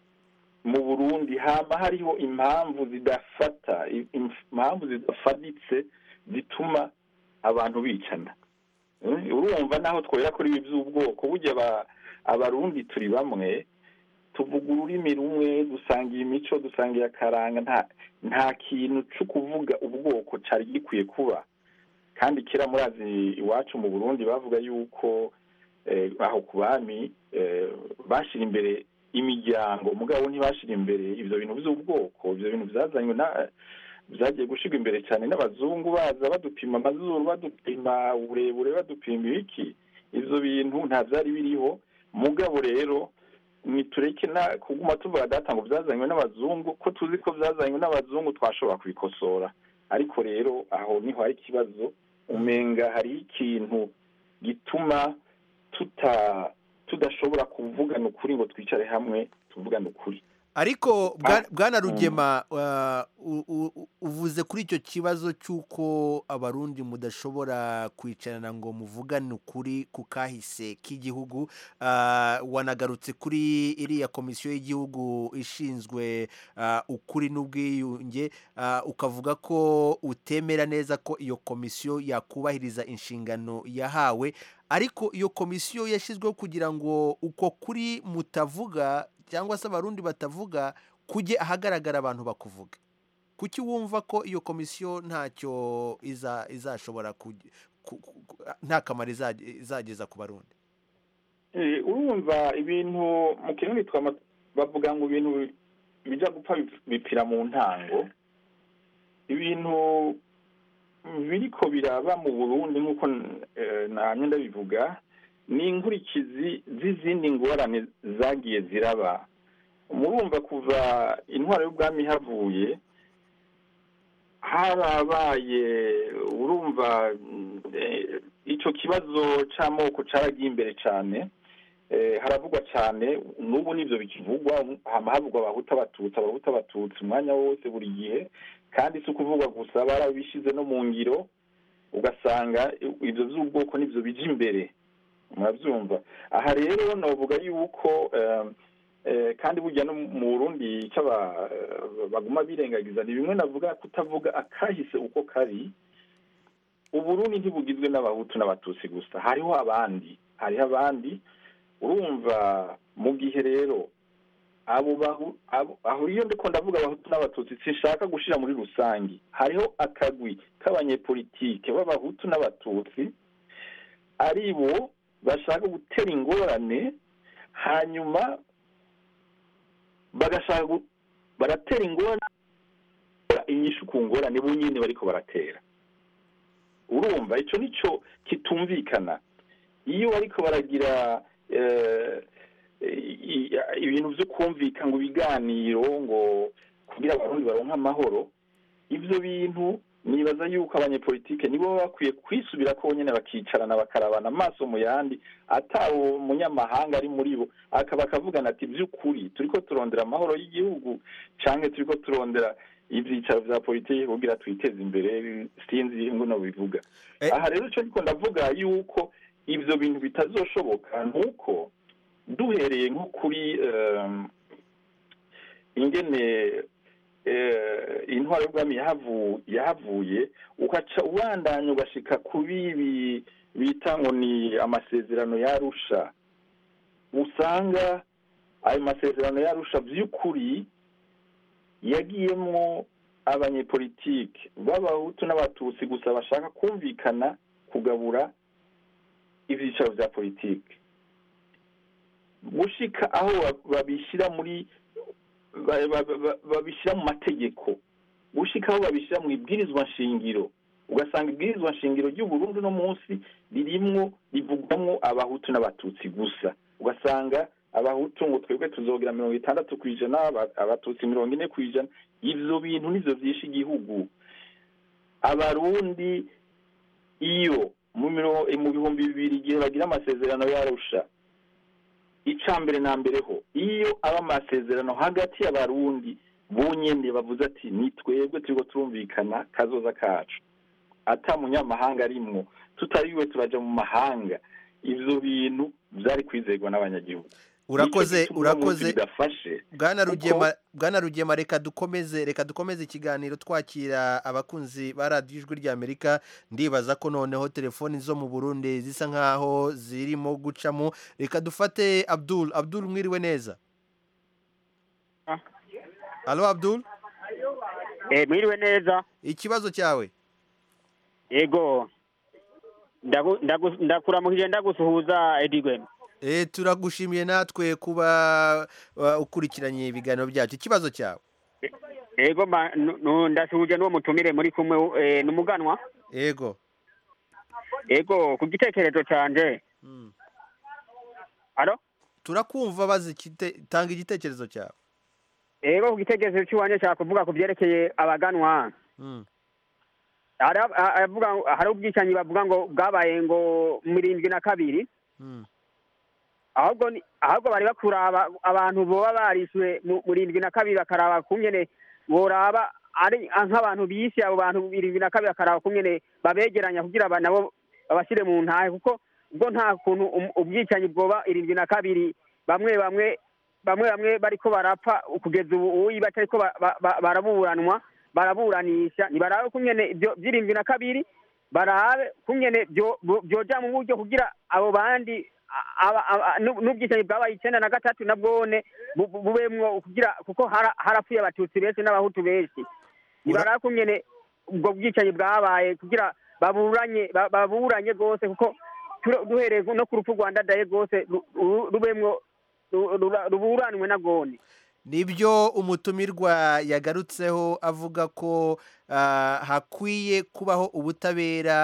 mu burundi hama hariho impamvu zidafata i- impamvu zidafaditse zituma abantu bicana Eh, urumva naho twera kuri ibi by'ubwoko burya aba- abarundi turi bamwe tuvuga ururimi rumwe dusangiye imico dusangiye akaranga nta nta kintu cyo kuvuga ubwoko cyari gikwiye kuba kandi kera murazi iwacu mu burundi bavuga yuko eh, aho ku bami eh, bashyira imbere imiryango mugabo ntibashyira imbere ibyo bintu by'ubwoko ibyo bintu byazanywe na byagiye gushyirwa imbere cyane n'abazungu baza badupima amazuru badupima uburebure badupima ibiki ibyo bintu nta byari biriho mugabo rero nitureke na kuguma tuvuga data ngo byazanywe n'abazungu ko tuzi ko byazanywe n'abazungu twashobora kubikosora ariko rero aho niho hari ikibazo umenga hari ikintu gituma tuta tudashobora kuvugana ukuri ngo twicare hamwe tuvugane ukuri ariko bwa- Ah, bwana mm. rugema uh, u- u- uvuze kuri icyo kibazo cy'uko abarundi mudashobora kwicarana ngo muvugane ukuri ku kahise k'igihugu uh, wanagarutse kuri iriya komisiyo y'igihugu ishinzwe uh, ukuri n'ubwiyunge uh, ukavuga ko utemera neza ko iyo komisiyo yakubahiriza inshingano yahawe ariko iyo komisiyo yashyizweho kugira ngo uko kuri mutavuga cyangwa se abarundi batavuga kujye ahagaragara abantu bakuvuga kuki wumva ko iyo komisiyo ntacyo iza izashobora kugi- ku- ku- ku- nta kamaro izage- izageza ku barundi Eh, urumva ibintu mu kirundi twama bavuga ngo ibintu bija gupfa bip- bipfira mu ntango ibintu biriko biraba mu burundi nk'uko eh, namye ndabivuga ni inkurikizi z'izindi ngorane zagiye ziraba murumva kuva intwaro y'ubwami havuye harabaye urumva eh, ico kibazo c'amoko caragiye imbere cane eh, haravugwa cane n'ubu nivyo bikivugwa hama havugwa abahuta abatutsi abahuta abatutsi umwanya wose buri gihe kandi si ukuvugwa gusa barabishize no mu ngiro ugasanga ivyo vy'ubwoko nivyo bija imbere muravyumva aha rero novuga yuko eh, eh, kandi burya no mu burundi icyo aba- eh, baguma birengagiza ni bimwe navuga kutavuga akahise uko kari uburundi ntibugizwe n'abahutu n'abatutsi gusa hariho abandi hariho abandi urumva mu gihe rero abo bahu abo aho iyo ndiko ndavuga abahutu n'abatutsi sinshaka gushira muri rusangi hariho akagwi k'abanyepolitike b'abahutu n'abatutsi ari bo bashaka gutera ingorane hanyuma bagashaka gu- baratera ingorane inyishu ku ngorane bo nyine bariko baratera urumva ico nico kitumvikana iyo bariko baragira eh, i- i- ibintu vyo kumvika ngo ibiganiro ngo kugira abarundi baronke amahoro ivyo bintu nibaza yuko abanyepolitike nibo baba bakwiye kwisubira ko nyene bakicarana bakarabana amaso mu yandi ata umunyamahanga ari muri bo akaba akavugana ati vy'ukuri turiko turondera amahoro y'igihugu canke turiko turondera ivyicaro vya politiki kugira twiteze imbere sinzi ngo bivuga Eh. aha rero ico ndiko ndavuga yuko ivyo bintu bitazoshoboka nuko duhereye nko kuri um, ingene eh, intwaro y'ubwami yahavu- yahavuye ugaca ubandanya ugashika ku bibi bita ngo ni amasezerano yarusha usanga ayo masezerano yarusha vy'ukuri yagiyemwo abanyepolitike b'abahutu n'abatutsi gusa bashaka kumvikana kugabura ivyicaro vya politike gushika aho ba- babishyira muri ba- ba- ba- babishyira mu mategeko gushika aho babishyira mu ibwirizwa nshingiro ugasanga ibwirizwa nshingiro ry'uburundi no munsi ririmwo rivugwamwo abahutu n'abatutsi gusa ugasanga abahutu ngo twebwe tuzogira mirongo itandatu ku ijana aba- abatutsi mirongo ine ku ijana ivyo bintu nivyo vyishe igihugu abarundi iyo mu miro- mu bihumbi bibiri igihe bagira amasezerano yarusha ica mbere na mbere ho iyo aba amasezerano hagati y'abarundi bonyene bavuze ati ni twebwe turiko turumvikana kazoza kacu ata munyamahanga arimwo tutariwe turaja mu mahanga ivyo bintu vyari kwizerwa n'abanyagihugu urakoze Nico gituma uno munsi urakoze bidafashe bwana kuko- rugema bwana rugema reka dukomeze reka dukomeze ikiganiro twakira abakunzi ba radiyo ijwi ry'amerika ndibaza ko noneho telefoni zo mu burundi zisa nkaho zirimo gucamo reka dufate abdul abdul mwiriwe neza alo abdul Eh, mwiriwe neza ikibazo cyawe yego Ndagu- ndagu- ndakuramukije ndagusuhuza edigwe Eh, turagushimiye natwe kuba uh, ukurikiranye ibiganiro byacu ikibazo cyawe yego ma- nu- nu- ndasuhuje n'uwo mutumire muri kumwe eh, n'umuganwa yego yego ku gitekerezo canje Mm. alo turakumva bazi ikite- tanga igitekerezo cyawe yego ku gitekerezo cy'iwanje nshaka kuvuga ku byerekeye abaganwa Mm. hari ab- a- avuga ngo- hari ubwicanyi bavuga ngo bwabaye ngo mu irindwi na kabiri Mm. ahubwo ni- ahubwo bari bakuraba abantu boba barishwe mu mu irindwi na kabiri bakaraba kungene boraba ari nk'abantu bishe abo bantu irindwi na kabiri bakaraba kungene babegeranya kugira aba nabo babashyire mu ntahe kuko ubwo nta kuntu um- ubwicanyi bwoba irindwi na kabiri bamwe bamwe bamwe bamwe bariko barapfa kugeza ubu uyi batariko ba- ba- ba- baraburanwa baraburanisha nibarabe kungene ibyo by'irindwi na kabiri barabe kungene byo- byo- byoja mu buryo kugira abo bandi aba- aba- nu- n'ubwicanyi bwabaye icenda na gatatu na bwone bu- bu- bubemwo kugira kuko hara- harapfuye abatutsi benshi n'abahutu benshi nibarabe kungene ubwo bwicanyi bwabaye kugira baburanye ba- baburanye rwose kuko tura- duhereye no ku rupfu rwa ndadaye rwose ru- ru- rubemwo ru- ru- ruburanwe na bwone nibyo umutumirwa yagarutseho avuga ko ah, hakwiye kubaho ubutabera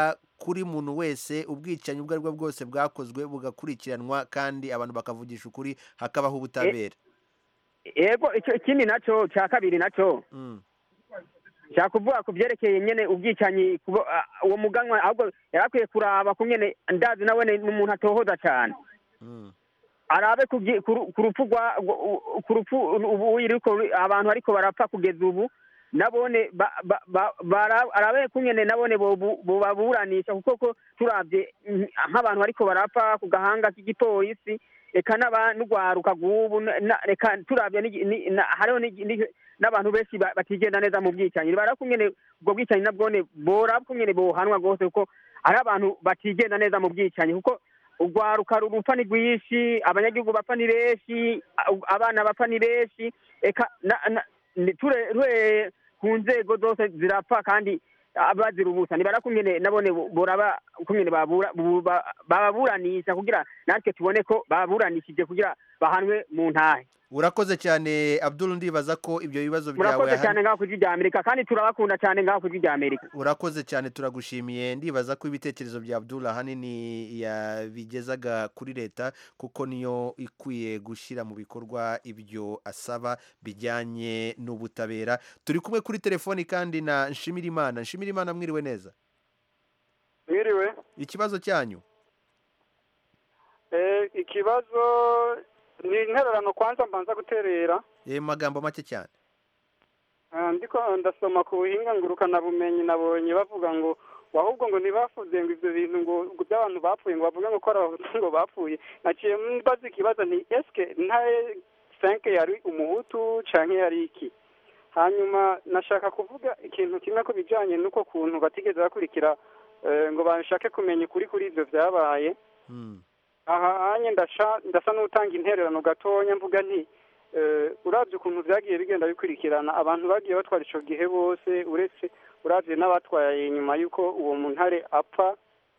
kuri muntu wese ubwicanyi ubwo ari bwo bwose bwakozwe bugakurikiranwa kandi abantu bakavugisha ukuri hakabaho ubutabera yego icyo ikindi nacyo cya kabiri nacyo nshaka kuvuga ku byerekeye nyine ubwicanyi kubo- ah, uwo muganwa ahubwo yari akwiye kuraba ku nyine ndazi nawe ni umuntu atohoza cyane arabe ku byi- ku ru- ku rupfu rwa ku rupfu ubu iriko abantu ariko barapfa kugeza ubu nabone ba- ba- ba- bara- arabe ku nyene nabone bobu- bobaburanisha kuko ko turavye mm, nk'abantu bariko barapfa ku gahanga k'igipolisi eka n'aba- n'urwaruka rw'ubu na- na- reka turavye n'igi- ni- na- hariho n'igi- ni- n'abantu benshi ba- batigenda neza mu bwicanyi bara kunyene ubwo bwicanyi nabwone bora kunyene bohanwa rwose kuko hari abantu batigenda neza mu bwicanyi kuko urwaruka rupfa ni rwinshi abanyagihugu bapfa ni benshi a- abana bapfa ni benshi eka na- na- ni- ture- ture ku nzego zose zirapfa kandi ah, bazira ubusa nibara kumene nabone bo- boraba kumene babura- bu- ba- bababuranisha kugira natwe tubone ko baburanishije kugira bahanwe mu ntahe urakoze cyane abdul ndibaza ko ibyo bibazo byawe murakoze ahan- cyane ngaho ku ijwi rya amerika kandi turabakunda cyane ngaho ku ijwi rya amerika urakoze cyane turagushimiye ndibaza ko ibitekerezo bya abdul ahanini yabigezaga kuri leta kuko niyo ikwiye gushyira mu bikorwa ibyo asaba bijyanye n'ubutabera turi kumwe kuri telefoni kandi na nshimirimana nshimirimana mwiriwe neza mwiriwe ikibazo cyanyu Eh, ikibazo ni intererano kwanza mbanza guterera Eh, mu magambo make cyane Ah, ndiko ndasoma ku buhinga ngurukanabumenyi nabonye bavuga ngo ahubwo ngo ntibafuze ngo ivyo bintu ngo ngo by'abantu bapfuye ngo bavuge ngo ko ari abahutu ngo bapfuye naciye mbaza ikibazo nti eske ntaye senke yari umuhutu canke yari iki hanyuma nashaka kuvuga ikintu kimwe ku bijanye n'uko kuntu batigeze bakurikira eh, ngo bashake kumenya ukuri kuri ivyo vyabaye aha hanye ndasha ndasa n'utanga intererano gatonya mvuga nti eh, uravye ukuntu vyagiye bigenda bikurikirana abantu bagiye batwara ico gihe bose uretse uravye n'abatwaye nyuma y'uko uwo muntare apfa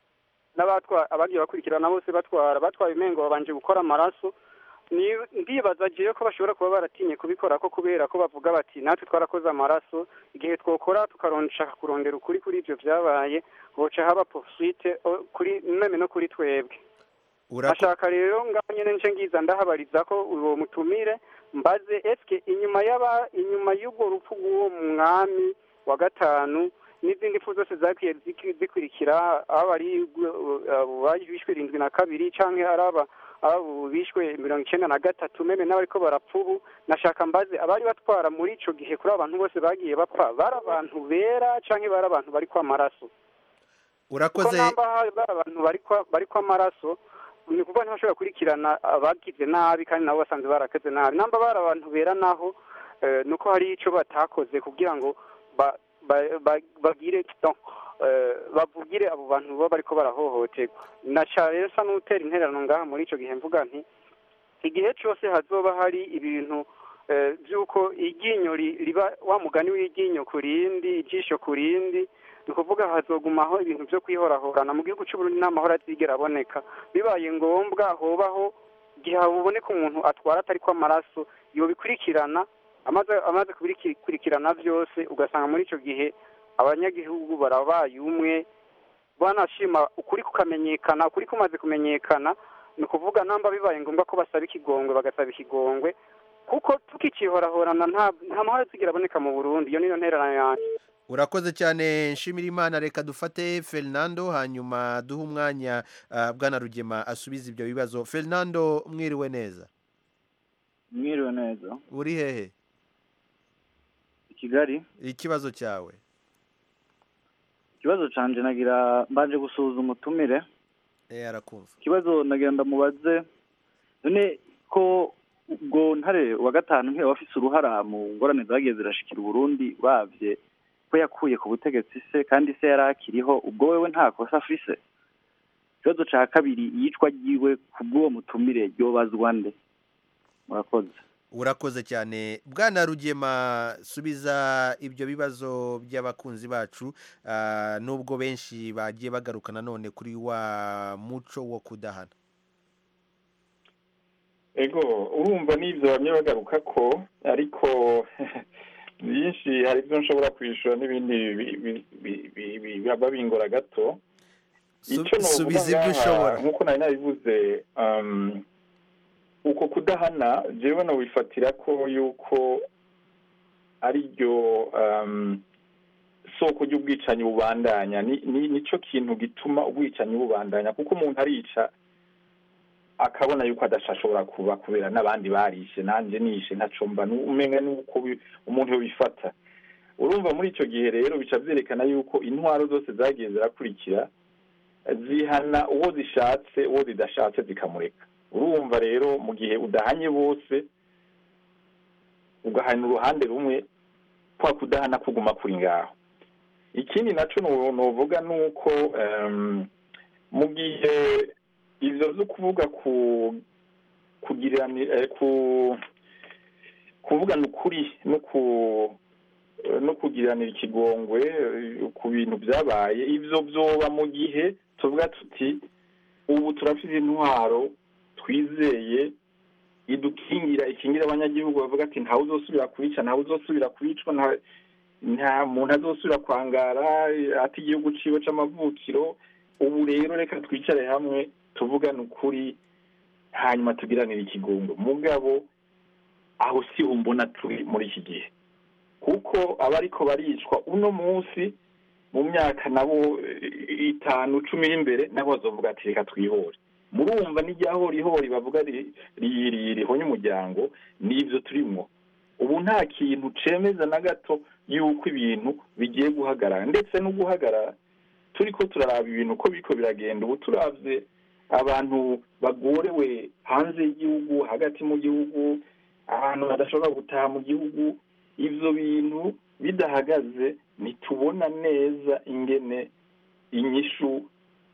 n'abatwa abagiye bakurikirana bose batwara batwaye umengo babanje gukora amaraso ni ndibaza jewe ko bashobora kuba baratinye kubikora ko kubera ko bavuga bati natwe twarakoze amaraso igihe twokora tukarondeshaka kurondera ukuri kuri ivyo vyabaye hoca haba poursuite o- kuri meme no kuri twebwe ashaka rero ngaho nyene nce ngiza ndahabariza ko uwo mutumire mbaze eske inyuma y'aba inyuma y'ubwo rupfu rw'uwo mwami wa gatanu n'izindi mpfu zose zagiye ziki- zikurikira aba ari abo bishwe irindwi na kabiri canke ari aba abo bishwe mirongo icenda na gatatu meme n'abariko barapfa ubu nashaka mbaze abari batwara muri ico gihe kuri abo bantu bose bagiye bapfa bari abantu bera canke bari abantu bariko amaraso kuko urakoze namba hari bari abantu bariko bariko amaraso ni ukuvuga ntibashobora gukurikirana abagize nabi kandi nabo basanzwe barakoze nabi namba bari abantu bera naho eh, nuko hari ico batakoze kugira ngo ba- ba- ba- bagire no, eh, bavugire abo bantu baba bariko barahohoterwa naca rero sa n'utera intererano ngaha muri ico gihe mvuga nti igihe cose hazoba hari ibintu eh, vy'uko iryinyo ri- riba wa mugani w'iryinyo ku rindi ijisho ku rindi ni ukuvuga hazogumaho ibintu vyo kwihorahorana mu gihugu c'uburundi n'amahoro azigera aboneka bibaye ngombwa hobaho igihe haboneka umuntu atwara atariko amaraso yobikurikirana amaze amaze kubikurikirana vyose ugasanga muri ico gihe abanyagihugu barabaye umwe banashima ukuri kukamenyekana ukuri kumaze kumenyekana ni ukuvuga namba bibaye ngombwa ko basaba ikigongwe bagasaba ikigongwe kuko tukicihorahorana nta nta mahoro azigera aboneka mu burundi iyo niyo ntererano yanjye urakoze cyane nshimira imana reka dufate fernando hanyuma duhe umwanya ah, bwana rugema asubize ibyo bibazo fernando mwiriwe neza mwiriwe neza uri hehe i kigali ikibazo cyawe ikibazo canje nagira mbanje gusuhuza umutumire eh arakumva ikibazo nagira ndamubaze none ko ubwo ntare wa gatanu nk'iyo wafise uruhara mu ngorane zagiye zirashikira uburundi bavye ko yakuye ku butegetsi se kandi se yari akiriho ubwo wewe nta kosa afise ikibazo ca kabiri iyicwa ryiwe kubw'uwo mutumire ryobazwa nde murakoze urakoze cyane bwana rugema subiza ibyo bibazo by'abakunzi bacu ah, nubwo benshi bagiye bagaruka nanone kuri wa muco wo kudahana ego urumva n'ibyo bamwe bagaruka ko ariko byinshi hari ibyo nshobora kwishyura n'ibindi bi- bi- bi- bi- bi- biba bingora gato icyo subiza novuga ibyo ushobora. ngaha nk'uko nari nabivuze um, uko kudahana jewe nobifatira ko yuko ari ryo um, soko ry'ubwicanyi bubandanya ni, ni, nico kintu gituma ubwicanyi bubandanya kuko umuntu arica akabona yuko adashobora kuba kubera n'abandi barishe nanje nishe ntacomba umenga nuko bi- umuntu yobifata urumva muri ico gihe rero bica vyerekana yuko intwaro zose zagiye zirakurikira zihana uwo zishatse uwo zidashatse zikamureka urumva rero mu gihe udahanye bose ugahana uruhande rumwe kwa kudahana kuguma kuri ngaho ikindi naco no- novuga ni uko em, mu gihe ivyo vyo kuvuga ku kugirani eh, ku kuvugana ukuri no ku no kugiranira ikigongwe eh, ku bintu byabaye ivyo vyoba mu gihe tuvuga tuti ubu turafite intwaro twizeye idukingira ikingira abanyagihugu bavuga ati ntawe uzosubira kwica ntawe uzosubira kwicwa nta nta muntu azosubira kwangara ati igihugu ciwe c'amavukiro ubu rero reka twicare hamwe tuvugane ukuri hanyuma tugiranire ikigongo mugabo aho siho mbona turi muri iki gihe kuko abariko baricwa uno munsi mu myaka nabo eh, itanu cumi iri imbere nabo bazovuga ati reka twihore murumva n'iryaho bavuga ri- ri- ri- rihonye umuryango n'ivyo turimwo ubu nta kintu cemeza na gato yuko ibintu bigiye guhagarara ndetse no guhagarara turiko turaraba ibintu uko biriko biragenda ubu turavye abantu bagorewe hanze y'igihugu hagati mu gihugu abantu badashobora gutaha mu gihugu ivyo bintu bidahagaze ntitubona neza ingene inyishu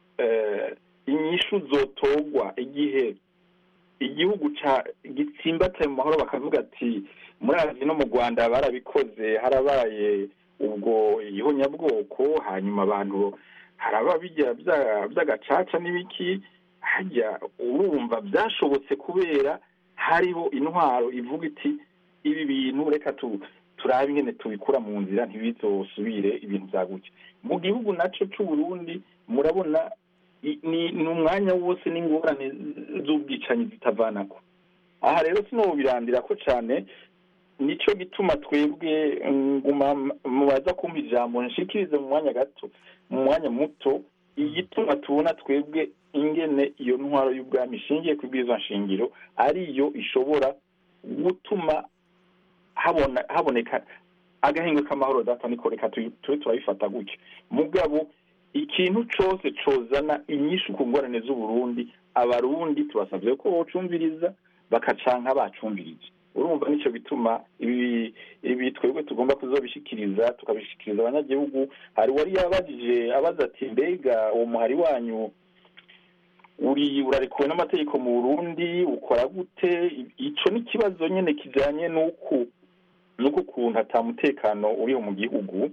eh, inyishu zotogwa igihe igihugu ca gitsimbataye mu mahoro bakavuga ati murazi no mu rwanda barabikoze harabaye ubwo ihonyabwoko hanyuma abantu haraba bijya bya- by'agacaca n'ibiki hajya urumva byashobotse kubera hariho intwaro ivuga iti ibi bintu reka tu turabe ingene tubikura mu nzira ntibizosubire ibintu byaguke mu gihugu naco c'uburundi murabona i- ni ni umwanya wose n'ingorane z'ubwicanyi zitavanako aha rero sinobirandira ko cane nico gituma twebwe nguma mubaza kumva ijambo nshikirize mu mwanya gato mu mwanya muto igituma tubona twebwe ingene iyo ntwaro y'ubwami ishingiye ku bwiza nshingiro ariyo ishobora gutuma habona haboneka agahingo k'amahoro data niko reka tuyi- tube turabifata gutyo mugabo ikintu cose cozana inyishu ku ngorane z'uburundi abarundi tubasavye ko bocumviriza bakacanka bacumvirije urumva nico bituma ibi ibi twebwe tugomba kuzobishikiriza tukabishikiriza abanyagihugu hari wari yabajije abaza ati mbega uwo muhari wanyu uri urarekuwe n'amategeko mu burundi ukora gute ico ni ikibazo nyene kijanye n'uku n'uko ukuntu ata mutekano uriho mu gihugu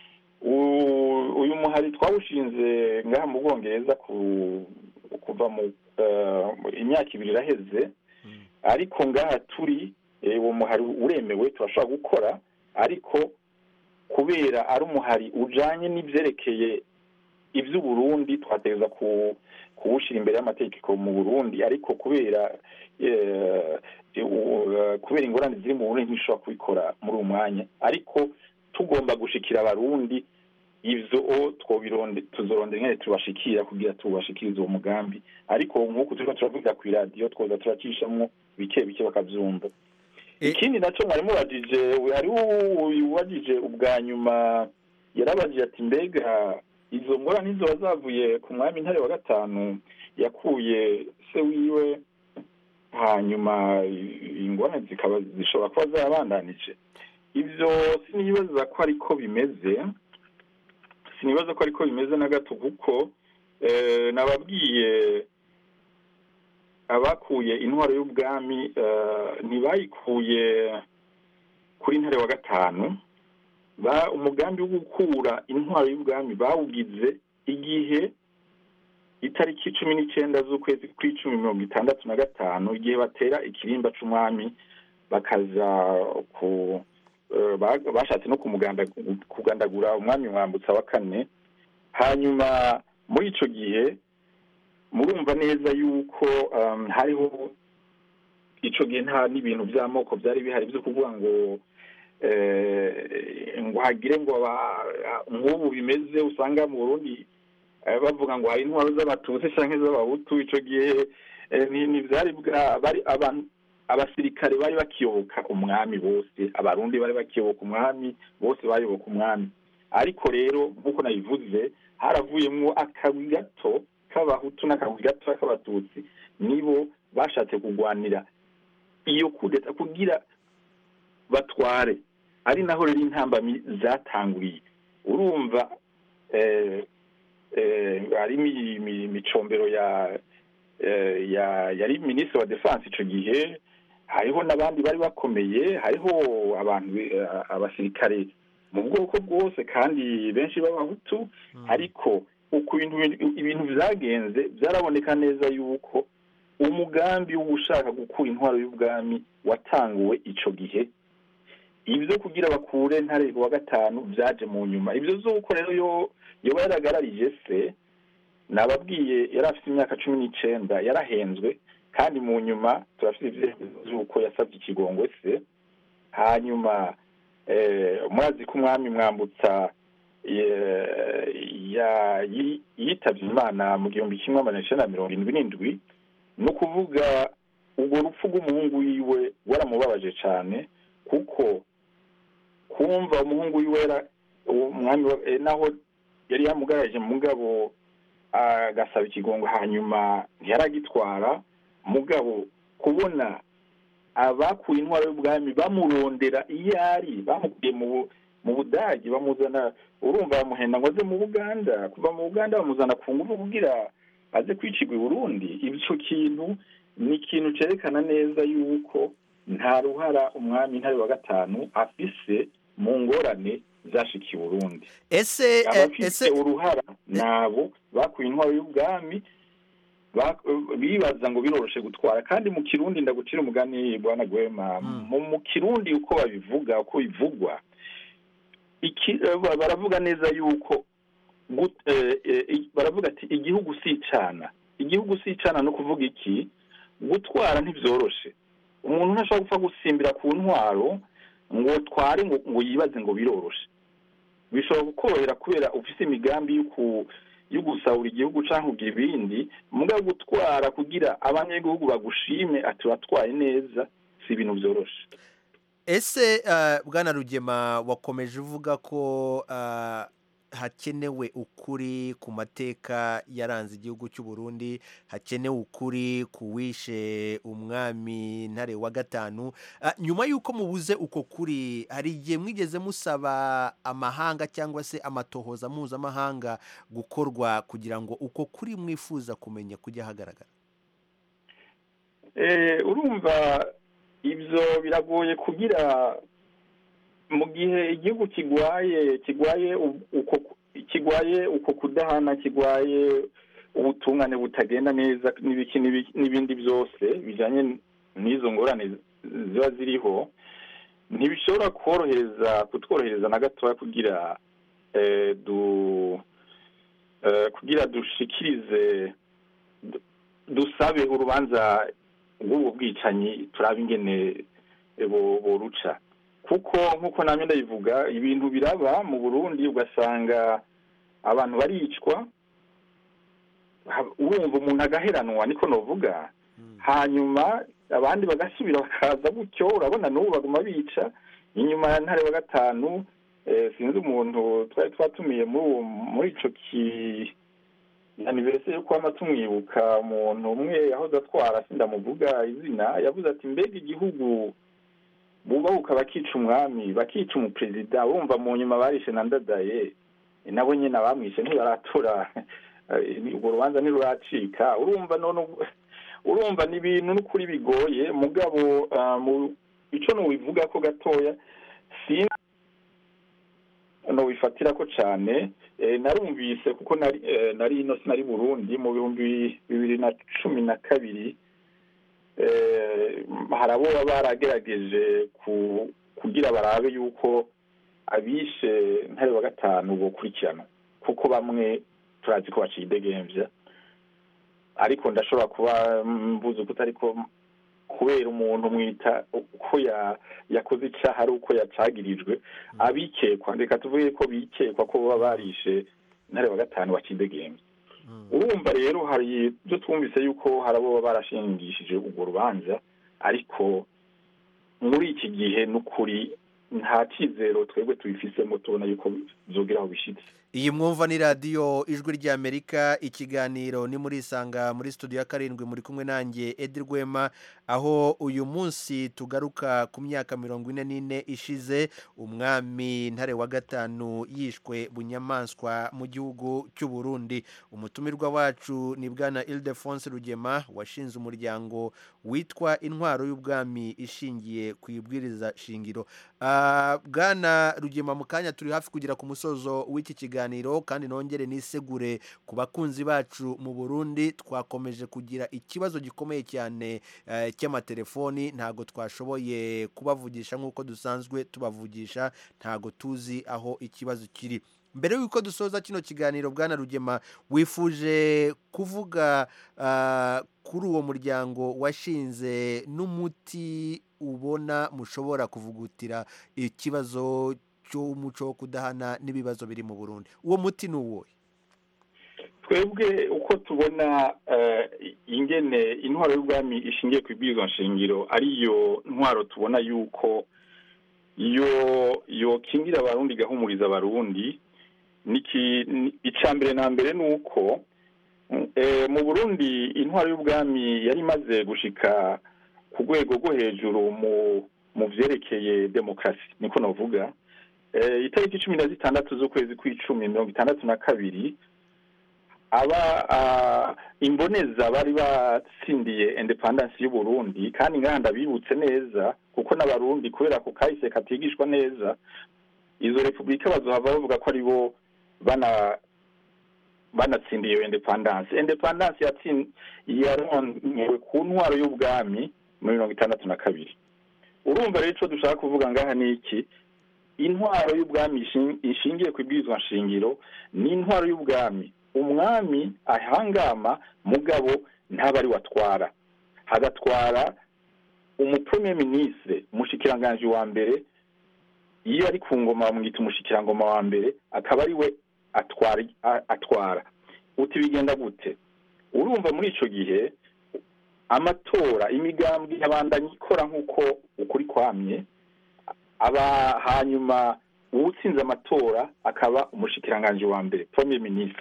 U- uyu muhari twawushinze ngaha mu bwongereza ku- kuva mu eh, imyaka ibiri iraheze ariko ngaha turi eh, uwo muhari uremewe turashobora gukora ariko kubera ari umuhari ujanye n'ivyerekeye ivy'uburundi twategereza ku kuwushira imbere y'amategeko mu burundi ariko kubera eh, u- kubera ingorane ziri mu burundi ntishobora kubikora muri uwo mwanya ariko tugomba gushikira abarundi ivyo o twobironde tuzorondera ingene tubashikira kugira tubashikirize uwo mugambi ariko nk'uku turiko turavugira kw'iradiyo twoza turacishamwo bike bike bakavyumva ikindi naco mwari mubajije hariho uwajije ubwa nyuma yarabajije ati mbega izo ngorane nizoba zavuye ku mwami ntare wa gatanu yakuye se wiwe hanyuma ingorane zikaba zishobora kuba zarabandanije ivyo sinibaza ko ariko bimeze sinibaza ko ariko bimeze na gato kuko eh, nababwiye abakuye intwaro y'ubwami eh, ntibayikuye kuri ntare wa gatanu ba umugambi wo gukura intwaro y'ubwami bawugize igihe itariki cumi n'icyenda z'ukwezi kw'icumi mirongo itandatu na gatanu igihe batera ikirimba c'umwami bakaza ku eh, bashatse no kumuganda kugandagura umwami mwambutsa wa kane hanyuma muri icyo gihe murumva neza yuko um, hariho icyo gihe nta n'ibintu by'amoko byari bihari byo kuvuga ngo eh, ngo hagire ngo aba- nk'ubu bimeze usanga mu burundi eh, bavuga ngo hari intwaro z'abatutsi cyangwa iz'abahutu icyo gihe eh, ni ni byari bwa bari abantu abasirikare bari bakiyoboka umwami bose abarundi bari bakiyoboka umwami bose bayoboka umwami ariko rero nk'uko nabivuze haravuyemo akagwi gato k'abahutu n'akagwi gato k'abatutsi nibo bashatse kurwanira iyo kudeta kugira batware ari naho rero intambamyi zatanguriye urumva eh, eh, hari imi- imi- imicombero ya eh, ya yari minisitiri wa defense ico gihe hariho n'abandi bari bakomeye hariho abantu eh, abasirikare mu bwoko bwose kandi benshi b'abahutu ariko uko ibintu ibintu byagenze byaraboneka neza yuko umugambi wo gushaka gukura intwaro y'ubwami watanguwe ico gihe ibyo kugira bakure ntare wa gatanu byaje mu nyuma ibyo z'uko rero yo yoba yaragararije se nababwiye yari afite imyaka cumi n'icenda yarahenzwe kandi mu nyuma turafite ibyemezo z'uko yasabye ikigongwe se hanyuma eh, murazi ko umwami mwambutsa eh, ya- yi- yitabye imana mu gihumbi kimwe amajana icenda na mirongo indwi n'indwi ni ukuvuga urwo rupfu rw'umuhungu wiwe waramubabaje cyane kuko kumva umuhungu wiwe yara- uwo mwami wa- eh, naho yari yamugaraje mugabo agasaba ikigongo hanyuma ntiyaragitwara mugabo kubona abakuye intwaro y'ubwami bamurondera iyo ari bamukuye mu Bu- mu budagi bamuzana urumva bamuhenda ngo aze mu buganda kuva mu buganda bamuzana ku ngufu kugira aze kwicirwa i burundi ico kintu ni ikintu cerekana neza yuko nta ruhara umwami ntare wa gatanu afise mu ngorane zashikiye i burundi ese eh, abafite ese uruhara nabo bakuye intwaro y'ubwami ba- bibaza ngo biroroshe gutwara kandi mu kirundi ndagucira umugani bwana gwema mu mu kirundi uko babivuga uko bivugwa iki eh, ba- baravuga neza yuko gut- eh, eh, i- baravuga ati igihugu si icana igihugu si icana no kuvuga iki gutwara ntibyoroshe umuntu ntashobora gupfa gusimbira ku ntwaro ngo tware ngo ngo yibaze ngo biroroshe bishobora kukorohera kubera ufise imigambi yo ku- yo gusahura igihugu cyangwa kugira ibindi mugabo gutwara kugira abanyagihugu bagushime ati watwaye neza si ibintu byoroshe ese eh, bwana rugema wakomeje uvuga ko eh, hakenewe ukuri ku mateka yaranze igihugu cy'u Burundi hakenewe ukuri ku wishe umwami ntare wa gatanu Ah, nyuma y'uko mubuze uko kuri hari igihe mwigeze musaba amahanga cyangwa se amatohoza mpuzamahanga gukorwa kugira ngo uko kuri mwifuza kumenya kujya ahagaragara Eh, urumva ibyo biragoye kugira mu gihe igihugu kigwaye kigwaye u- uko kigwaye uko kudahana kigwaye ubutungane butagenda neza n'ibiki n'ibi- n'ibindi byose bijanye n'izo ngorane ziba ziriho ntibishobora korohereza kutworohereza na gatoya kugira eh, du eh, kugira dushikirize du- dusabe urubanza rw'ubu bwicanyi turaba ingene bo- boruca kuko nk'uko namwe ndabivuga ibintu biraba mu burundi ugasanga abantu baricwa ha- urumva umuntu agaheranwa niko novuga hanyuma abandi bagasubira bakaza gutyo urabona n'ubu baguma bica inyuma ya ntare wa gatanu eh, sinzi umuntu twari twatumiye muri uwo- muri ico ki aniveriseri yo kwama tumwibuka umuntu umwe yahoze atwara sindamuvuga izina yavuze ati mbega igihugu bubahuka bakica umwami bakica umuperezida bumva mu nyuma barishe na ndadaye nabo nyine abamwishe ntibaratura eh, urwo rubanza ntiruracika urumva none ubu- urumva ni ibintu n'ukuri bigoye mugabo ah, mu ico nubivuga ko gatoya sinzi nobifatira ko cane eh, narumvise kuko nari eh, nari ino sinari burundi mu bihumbi bibiri na cumi na kabiri eh, hari abo baba baragerageje ku- kugira barabe yuko abishe ntare wa gatanu bokurikirana kuko bamwe turazi ko bacidegembya ariko ndashobora kuba mbuze ukuta ariko kubera umuntu mwita uko ya- yakoze icyaha ari uko yacagirijwe abikekwa reka tuvuge ko bikekwa ko baba barishe intare wa gatanu bacidegembya urumva rero hari ibyo twumvise yuko hari abo baba barashingishije urwo rubanza ariko muri iki gihe n'ukuri nta cyizero twebwe tubifisemo tubona yuko byogera aho bishyitse iyi mwumva ni radiyo ijwi ry'amerika ikiganiro ni muri isanga muri studio ya karindwi muri kumwe nanjye edi rwema aho uyu munsi tugaruka ku myaka mirongo ine n'ine ishize umwami ntare wa gatanu yishwe bunyamaswa mu gihugu cy'u Burundi umutumirwa wacu ni bwana ildefonse rugema washinze umuryango witwa intwaro y'ubwami ishingiye ku ibwiriza shingiro Ah, bwana rugema mu kanya turi hafi kugera ku musozo w'iki kiganiro kandi nongere nisegure ku bakunzi bacu mu burundi twakomeje kugira ikibazo gikomeye cyane eh, cy'amatelefoni ntabwo twashoboye kubavugisha nk'uko dusanzwe tubavugisha ntabwo tuzi aho ikibazo kiri mbere y'uko dusoza kino kiganiro bwana rugema wifuje kuvuga ah, kuri uwo muryango washinze n'umuti ubona mushobora kuvugutira ikibazo cy'umuco wo kudahana n'ibibazo biri mu burundi uwo muti ni uwuhe twebwe uko tubona eh, ingene intwaro y'ubwami ishingiye ku ibwirizwa nshingiro ariyo ntwaro tubona yuko yo yokingira abarundi igahumuriza abarundi niki ni- ica mbere na mbere ni uko eh, mu burundi intwaro y'ubwami yari imaze gushika ku rwego rwo hejuru mu mu vyerekeye demokarasi niko navuga eh, itariki cumi na zitandatu z'ukwezi kw'icumi mirongo itandatu na kabiri aba ah, imboneza bari batsindiye independence y'u Burundi kandi nganda bibutse neza kuko n'abarundi kubera ko kahise katigishwa neza izo repubulika bazohava bavuga ko ari bo bana banatsindiye iyo independence independence yatsin yaronkewe ku ntwaro y'ubwami muri mirongo itandatu na kabiri urumva rero ico dushaka kuvuga ngaha ni iki intwaro y'ubwami ishin- ishingiye ku ibwirizwa nshingiro ni intwaro y'ubwami umwami ahangama mugabo ntaba ari watwara hagatwara umupremier ministre umushikiranganji wa mbere iyo ari ku ngoma bamwita umushikirangoma wa mbere akaba ari we atwara a- atwara uti bigenda gute urumva muri ico gihe amatora imigambwe yabandanya ikora nk'uko ukuri kwamye aba hanyuma uwutsinze amatora akaba umushikiranganji wa mbere premier ministre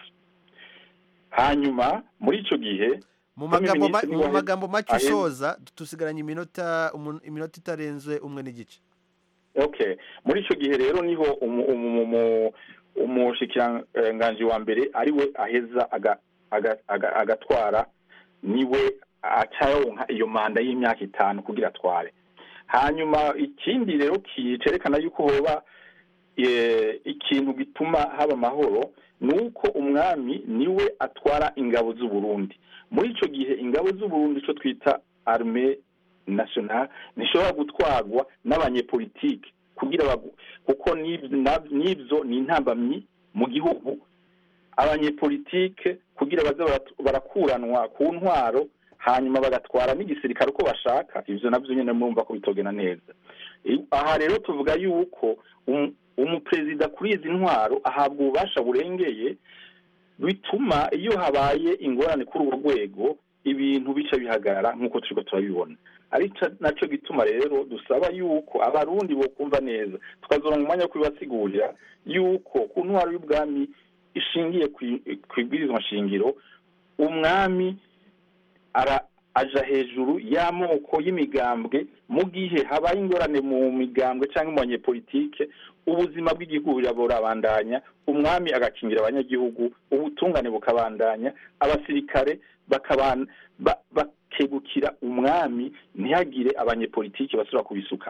hanyuma muri ico gihe mu Premier magambo ma- Ministre mu niwe magambo make aheza- usoza tusigaranye iminota umu- iminota itarenze umwe n'igice okay muri ico gihe rero niho umu- umu- umu- umushikiranganji wa mbere ari we aheza aga- aga- aga- agatwara niwe acaronka iyo manda y'imyaka itanu kugira atware hanyuma ikindi rero ki- cerekana yuko hoba eh, ikintu gituma haba amahoro ni uko umwami niwe atwara ingabo z'u Burundi muri ico gihe ingabo z'u Burundi ico twita armée nationale ntishobora gutwarwa n'abanyepolitike kugira bagu- kuko n'ib- na- n'ivyo ni intambamyi mu gihugu abanyepolitike kugira baze barat- barakuranwa ku ntwaro hanyuma bagatwara n'igisirikare uko bashaka ivyo navyo nyene murumva ko bitogena neza I- aha rero tuvuga yuko um- umuperezida kuri izi ntwaro ahabwa ububasha burengeye bituma iyo habaye ingorane kuri urwo rwego ibintu bica bihagarara nk'uko turiko turabibona ari ca- naco gituma rero dusaba yuko abarundi bokumva neza tukazoronka umwanya wo kubibasigurira yuko ku ntwaro y'ubwami ishingiye kwi- kw'ibwirizwa nshingiro umwami ara aja hejuru y'amoko y'imigambwe mu gihe habaye ingorane mu migambwe cyangwa mu banyepolitike ubuzima bw'igihugu burabandanya umwami agakingira abanyagihugu ubutungane bukabandanya abasirikare bakaban- ba- bakegukira umwami ntihagire abanyepolitike basubira kubisukamo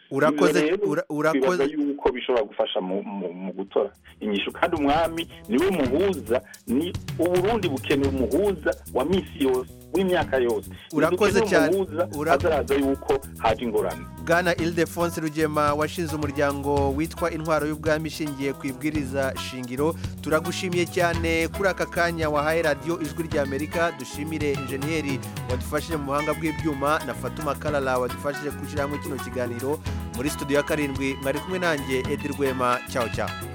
Urakoze- Ibyo rero ura- urakoze- twibaza yuko bishobora gufasha mu, mu, mu gutora inyishu kandi umwami niwe muhuza ni uburundi bukeneye umuhuza wa misi yose w'imyaka yose Urakoze Ntidukeneye cyane. umuhuza Ura- azaraza yuko haje ingorane bwana ildefonse rugema washinze umuryango witwa intwaro y'ubwami ishingiye ku ibwiriza shingiro turagushimiye cyane kuri aka kanya wahaye radiyo ijwi ry'amerika dushimire injeniyeri wadufashije mu buhanga bw'ibyuma na fatuma karara wadufashije gushyira hamwe kino kiganiro muri studio ya karindwi mwari kumwe nanjye edi rwema cyawe cyawe